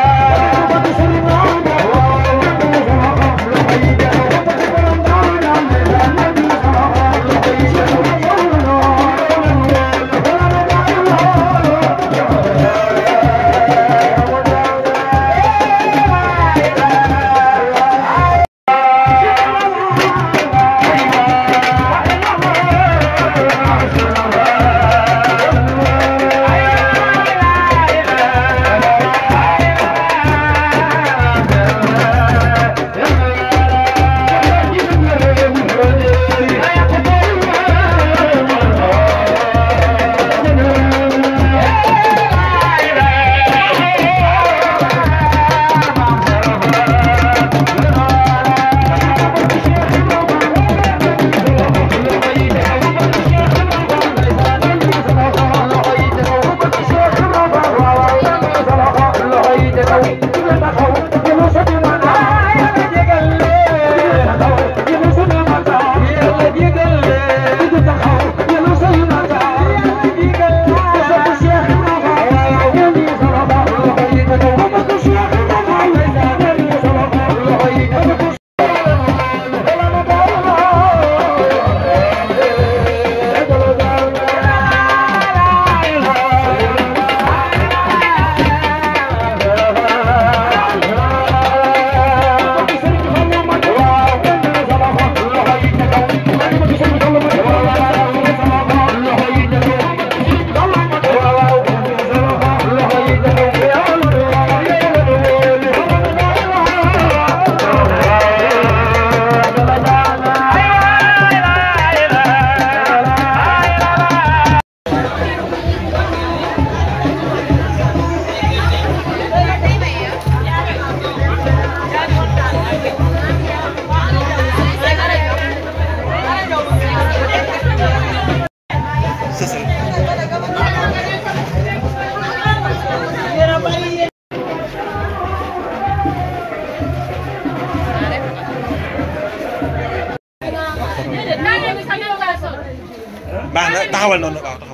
baax na taxawal noonu waaw taxawal.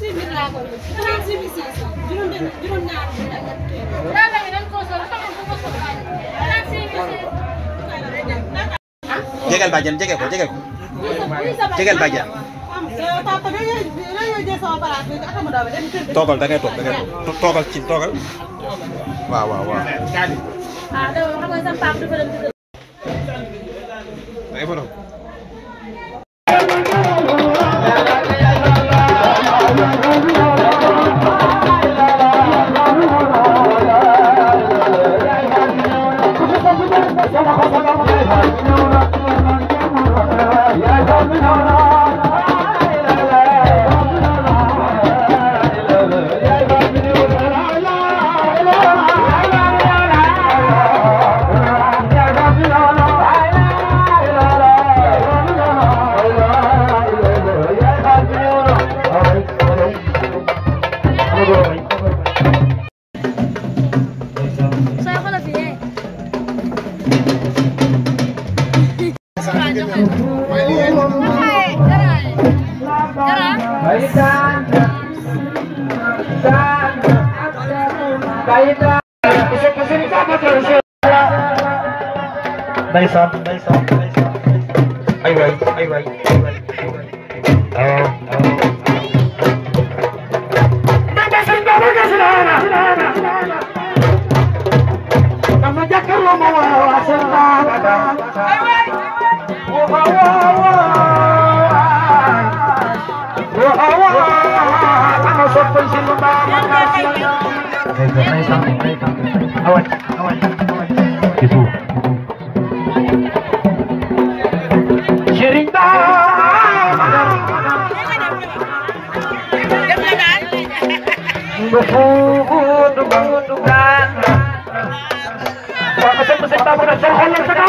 jegeel bàjjen jege ko jege ko jegeel bàjjen toogal da ngay toog da ngay toog toogal ci toogal waaw waaw waaw. ay borom. Ndeysaan ndeysaan ay waay ay waay ay waay waaw waaw awal awal ci suuf Serigne Ba nga fuutu buntu gaan waaw sëñ bi sëñ Ba na sa xol sa kaw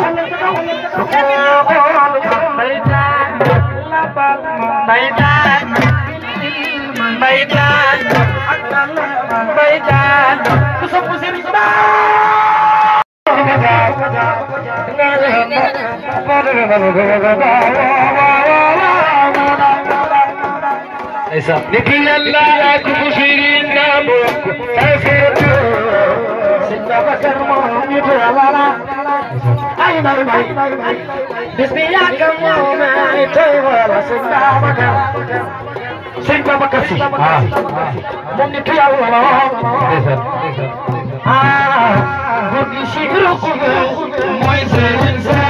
mbaytaan mbaytaan mbaytaan mbaytaan ku sopp Serigne Ba لكن الله كفرين نابوك تفرد سنة بكر مهمي ولا أين المي بسم الله كم ما يتوى سنة بكر سنة بكر سي مهمي تيا ولا آه مهمي شكركم موي سنسا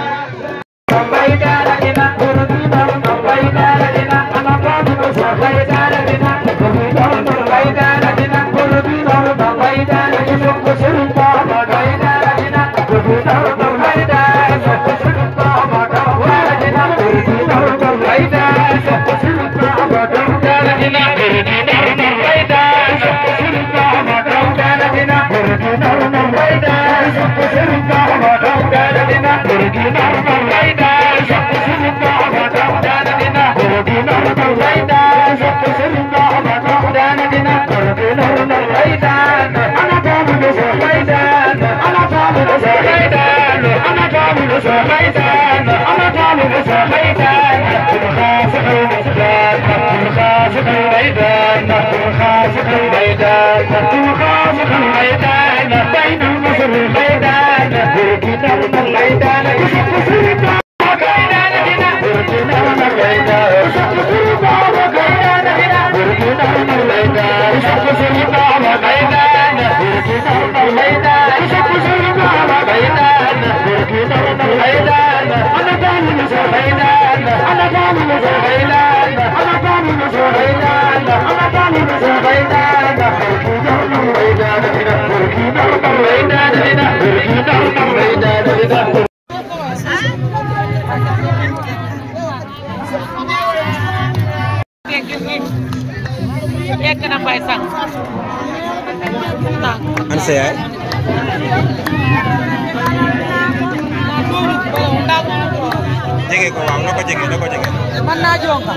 yegg na mbay sax an sa yaay jege ko waaw na ko jege na ko jege man naa jonka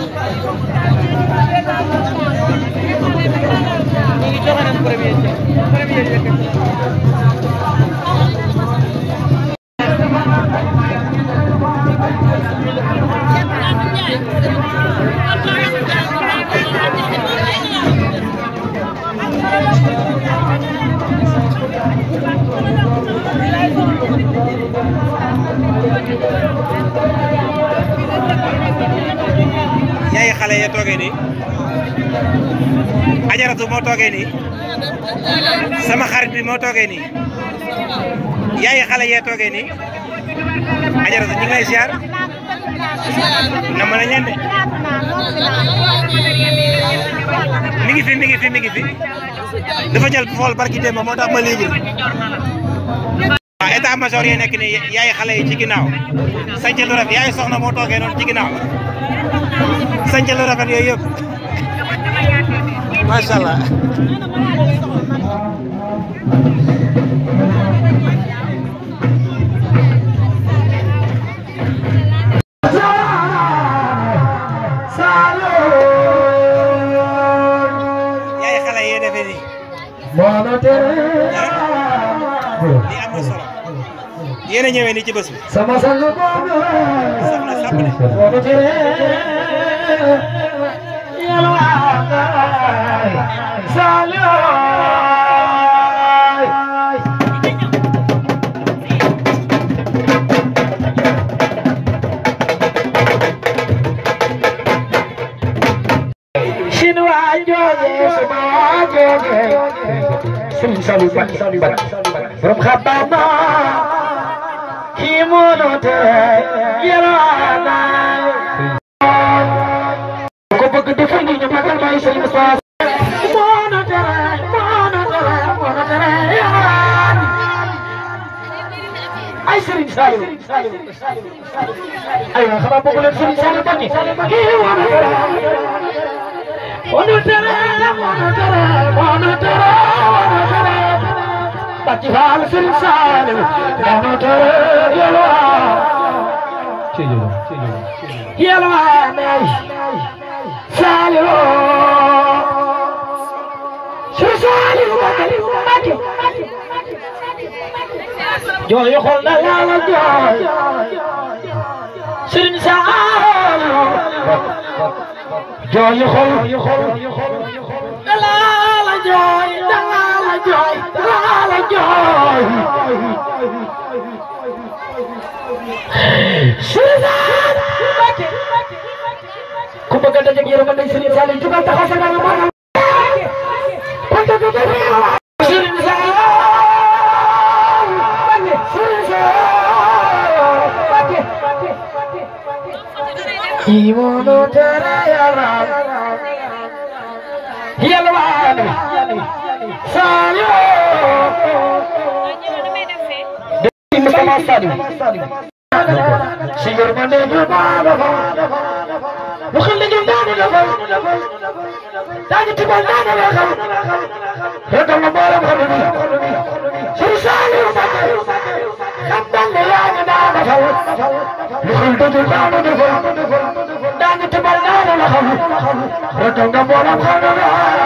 ñu ngi joxe nañ premier chèque premier chèque yaay xale ya toogee nii ajaratu moo toogee nii sama xarit bi moo toogee nii yaay xale ya toogee nii ajaratu ñu ngi lay ziar na mën a ñaan de mi ngi fi mi ngi fi mi ngi fi dafa jël fool barki démb moo tax ma libre waaw état major yi nekk nii yaay xale yi ci ginnaaw sañca lu rafet yaay soxna moo toogee noonu ci ginnaaw sañca lu rafet yooyu yëpp macha allah yaay xale yi defee nii lii am na solo yéen a ñëwee nii ci bés bi sama sang boobu saf na sàpp de Chinois jooje suma jooje Sëriñ Saliou Bat Bat borom xabama kii moo noo tere yaraana ko bëgg defal ni ñu magal may Sëriñ Moussa moo noo tere moo noo tere ay Serigne Saliou aywa xanaa bëgg leen Serigne Saliou ba kii kii wane tere wane tere wane tere wane tere wane tere Bàcci Faal Serigne Saliou wane tere yalwaan yalwaan ay Saliou Serigne Saliou Mbacké jooy xol na yàlla jooy Serigne Saliou jooy xol dalaa la jooy dalaa la jooy dalaa la jooy Serigne Saliou ku bëgg a dajeeg yërmande Serigne Saliou jugal taxaw sa dara maanaam Serigne Saliou Imono terayara Yalwani Salio Demi sama sadi Sigur mande jumada Bukan lagi dana dafa Dani tibal dana dafa Rata mabaram haruni Sisali umate Kambang lagi dana dafa Bukan tujuh dana dafa Dani tibal dana dafa Rata mabaram haruni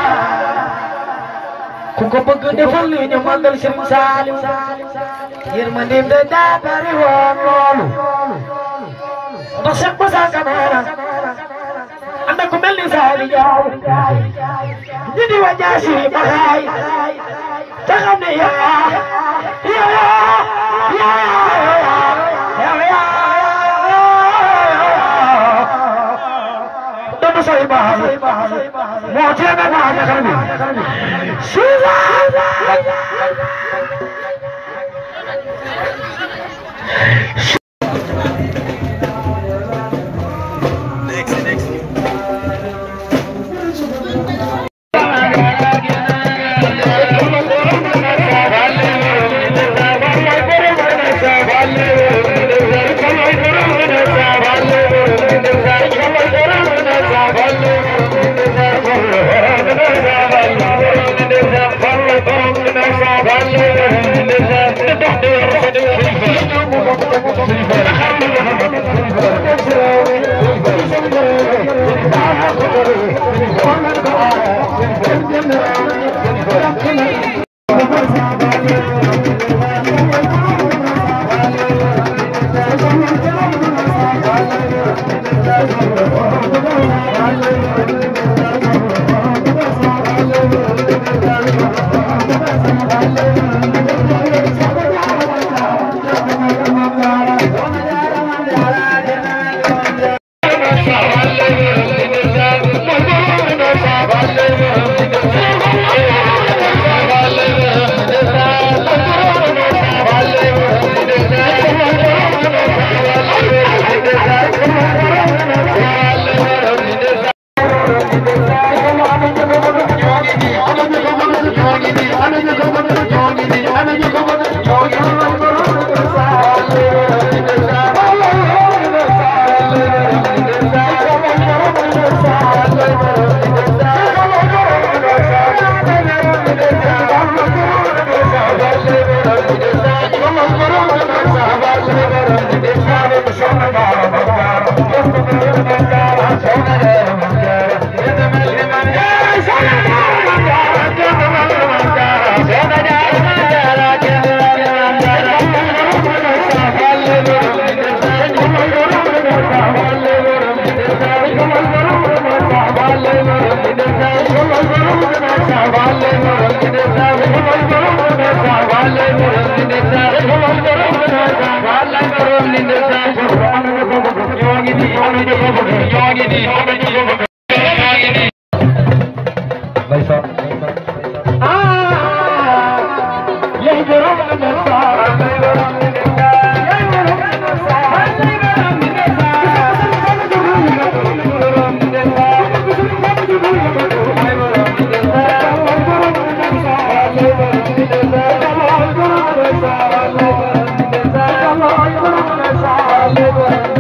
ku ko bëgg defal li ñu màggal Serigne Saliou yërmandeem da daa bari woon loolu ndax Cheikh Moussa Camara am na ku mel ni Saliou Diaw ñu di wa jaasi ma xaay te xam ne yaa yaa yaa yaa yaa doon say baax moo teeme maa ñaxal bi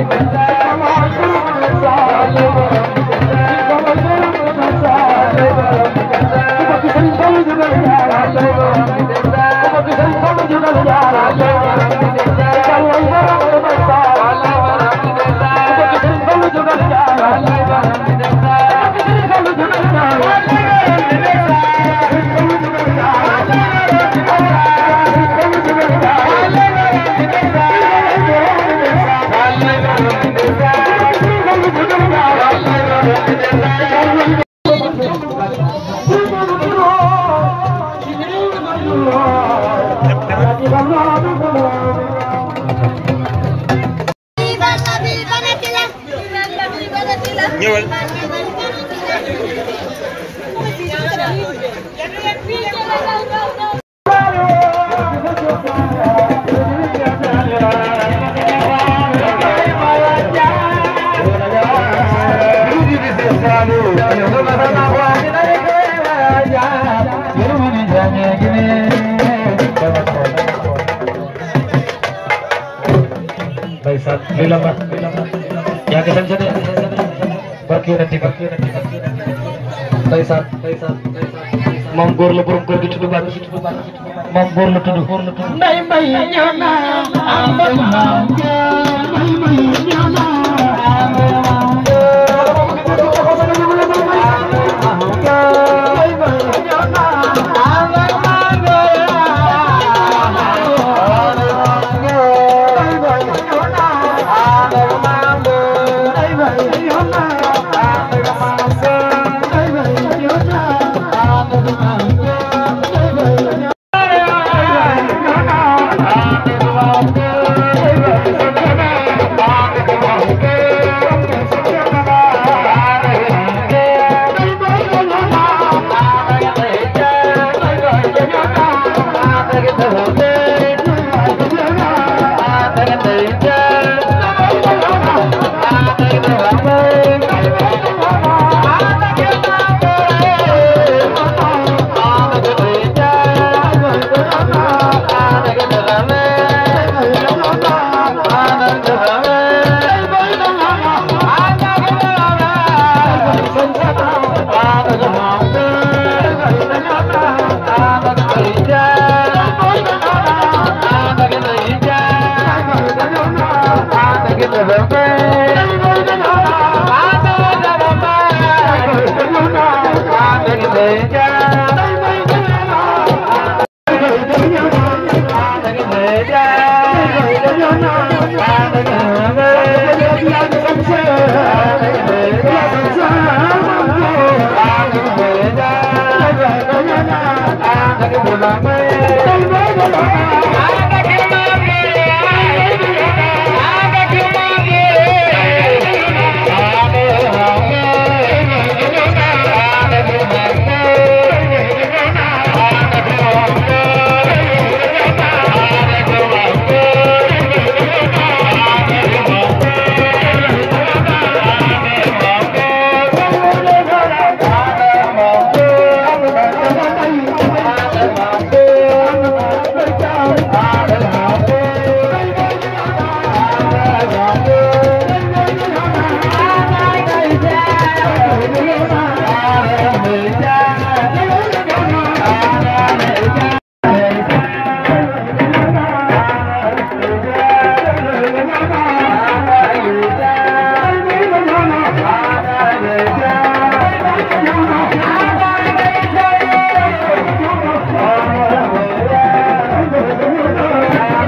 ñëwal Ndeysaan lii la mat yaa ngi sant de barki yonent bi ndeysaan moom góor la borom kër gi tudd Bàcc moom góor la tudd nday mbay ñëw na am maam nday mbay ñëw na Thank you.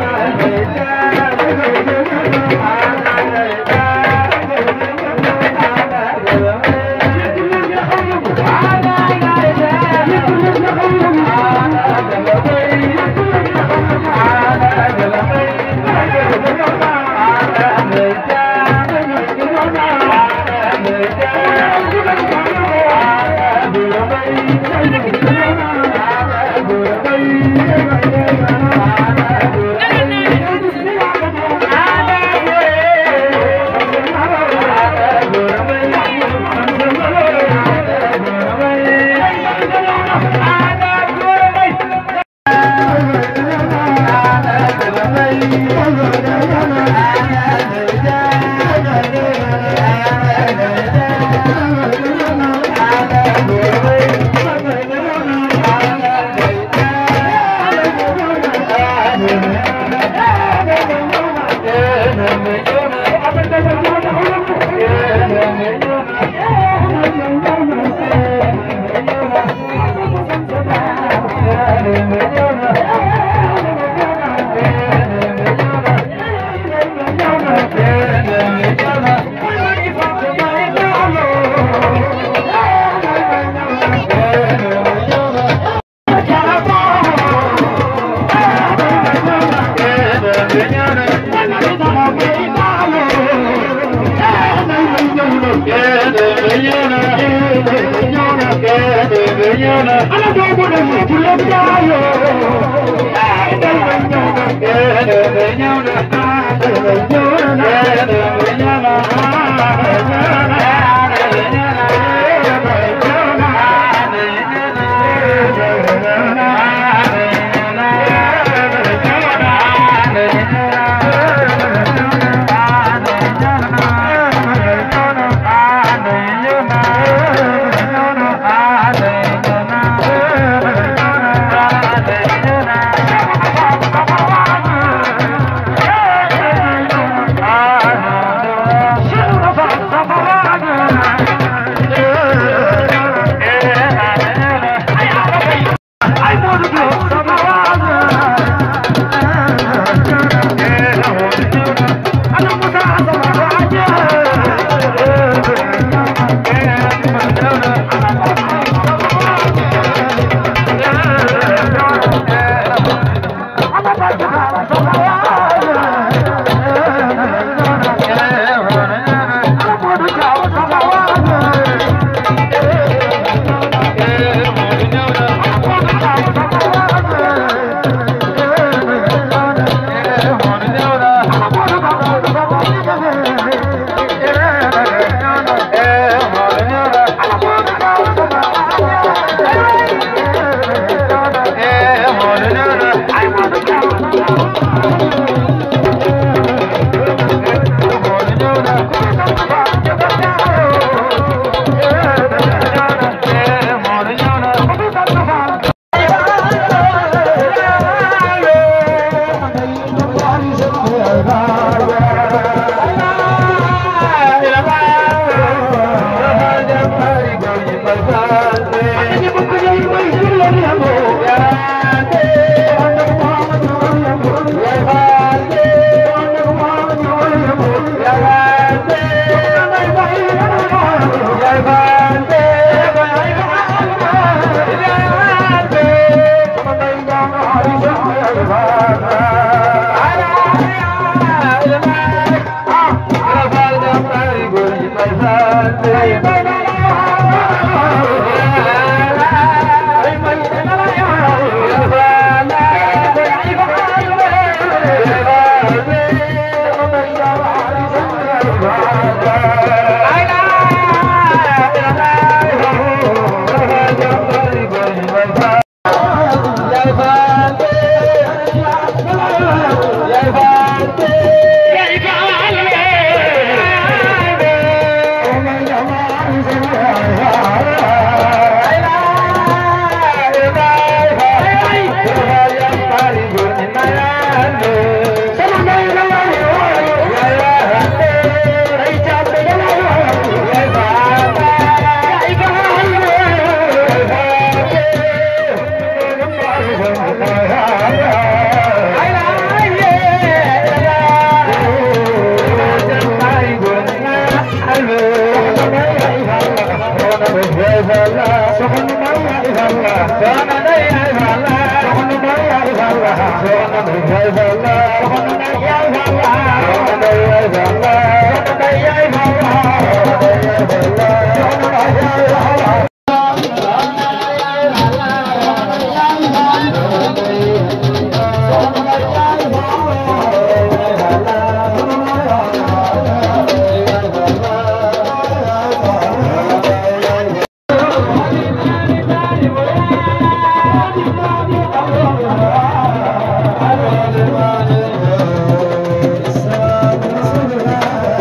Thank you.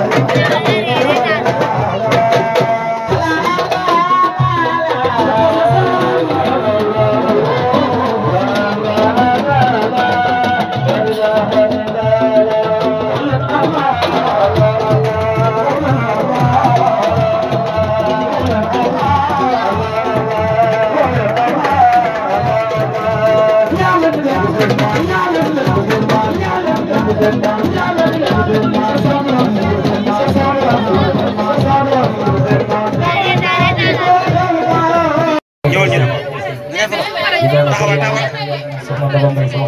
ñëwal ñu ne ko nga fa taxawal taxawal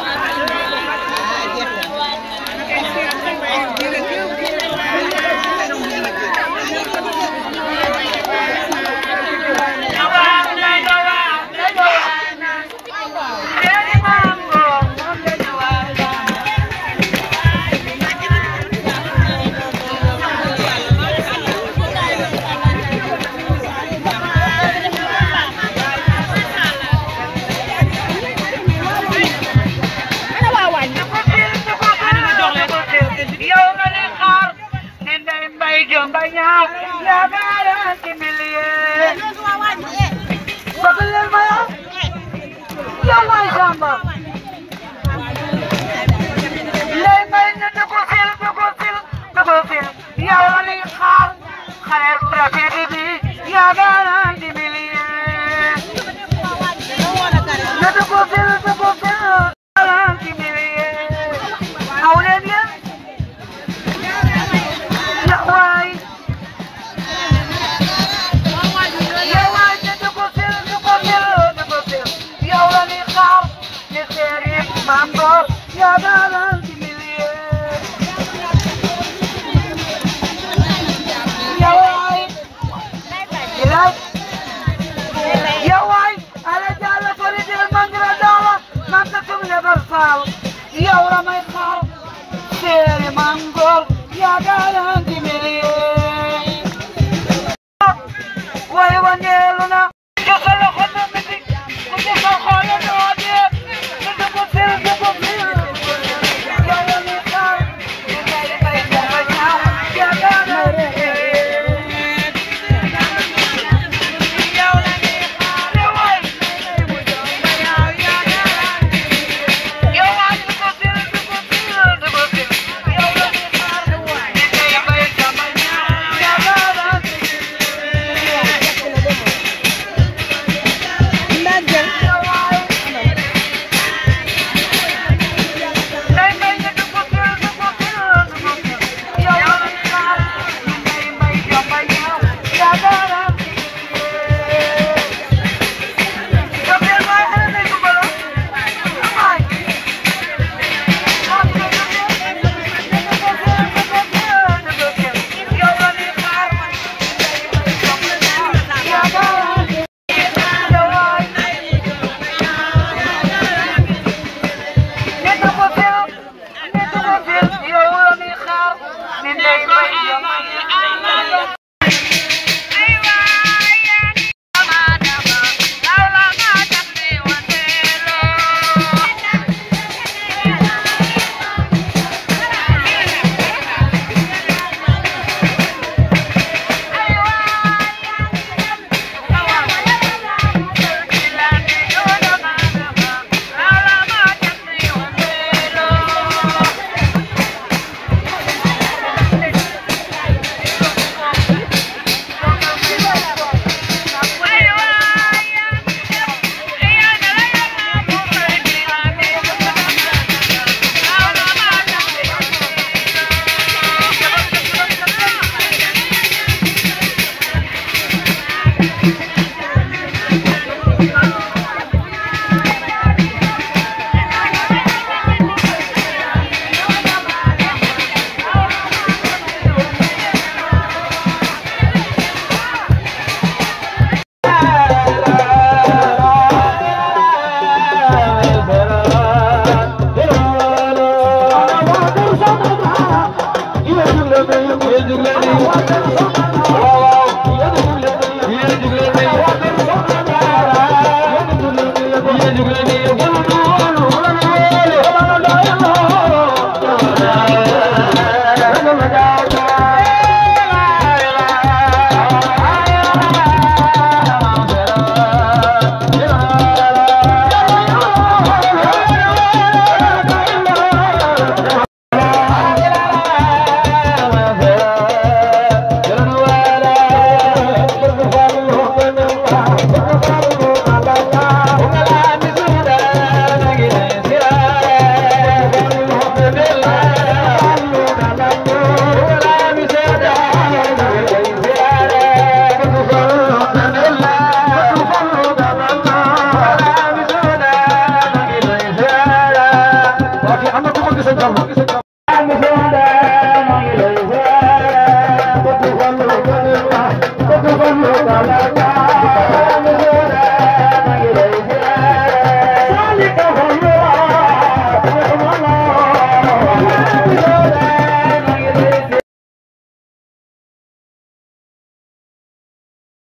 yow nga ne xaar ne ndey mbay jomba ñaaw yaa gaara ci millier bëgg leen ma yow yow waay samba ndey mbay ne da ko fil da ko fil da ko fil yow nga ne xaar xale rafet bi yaa gaara ci millier ne da ko fil da ko fil gaara ci millier aw leen yéen Yawaay yawaay ne du ko fil du ko fil du ko fil yow la ni xaar ne seeri mango yaa daalan ci milieu yawaay ilaay yawaay ala jalla fali dil mangira dawa man ta tum le barsal yow la may xaar seeri mango yaa daalan ci milieu way wangeelu na ci sa loxo na miti ku ci sa xoolo noo dee te du ko fil du ko fil yow la ni xaar ne ngay bay dafa ñaaw yaa daalan ci yow la ni xaar ne way yow waay du ko fil du ko fil du ko fil yow la ni xaar ne ngay bay dafa ñaaw yaa daalan ci Thank you.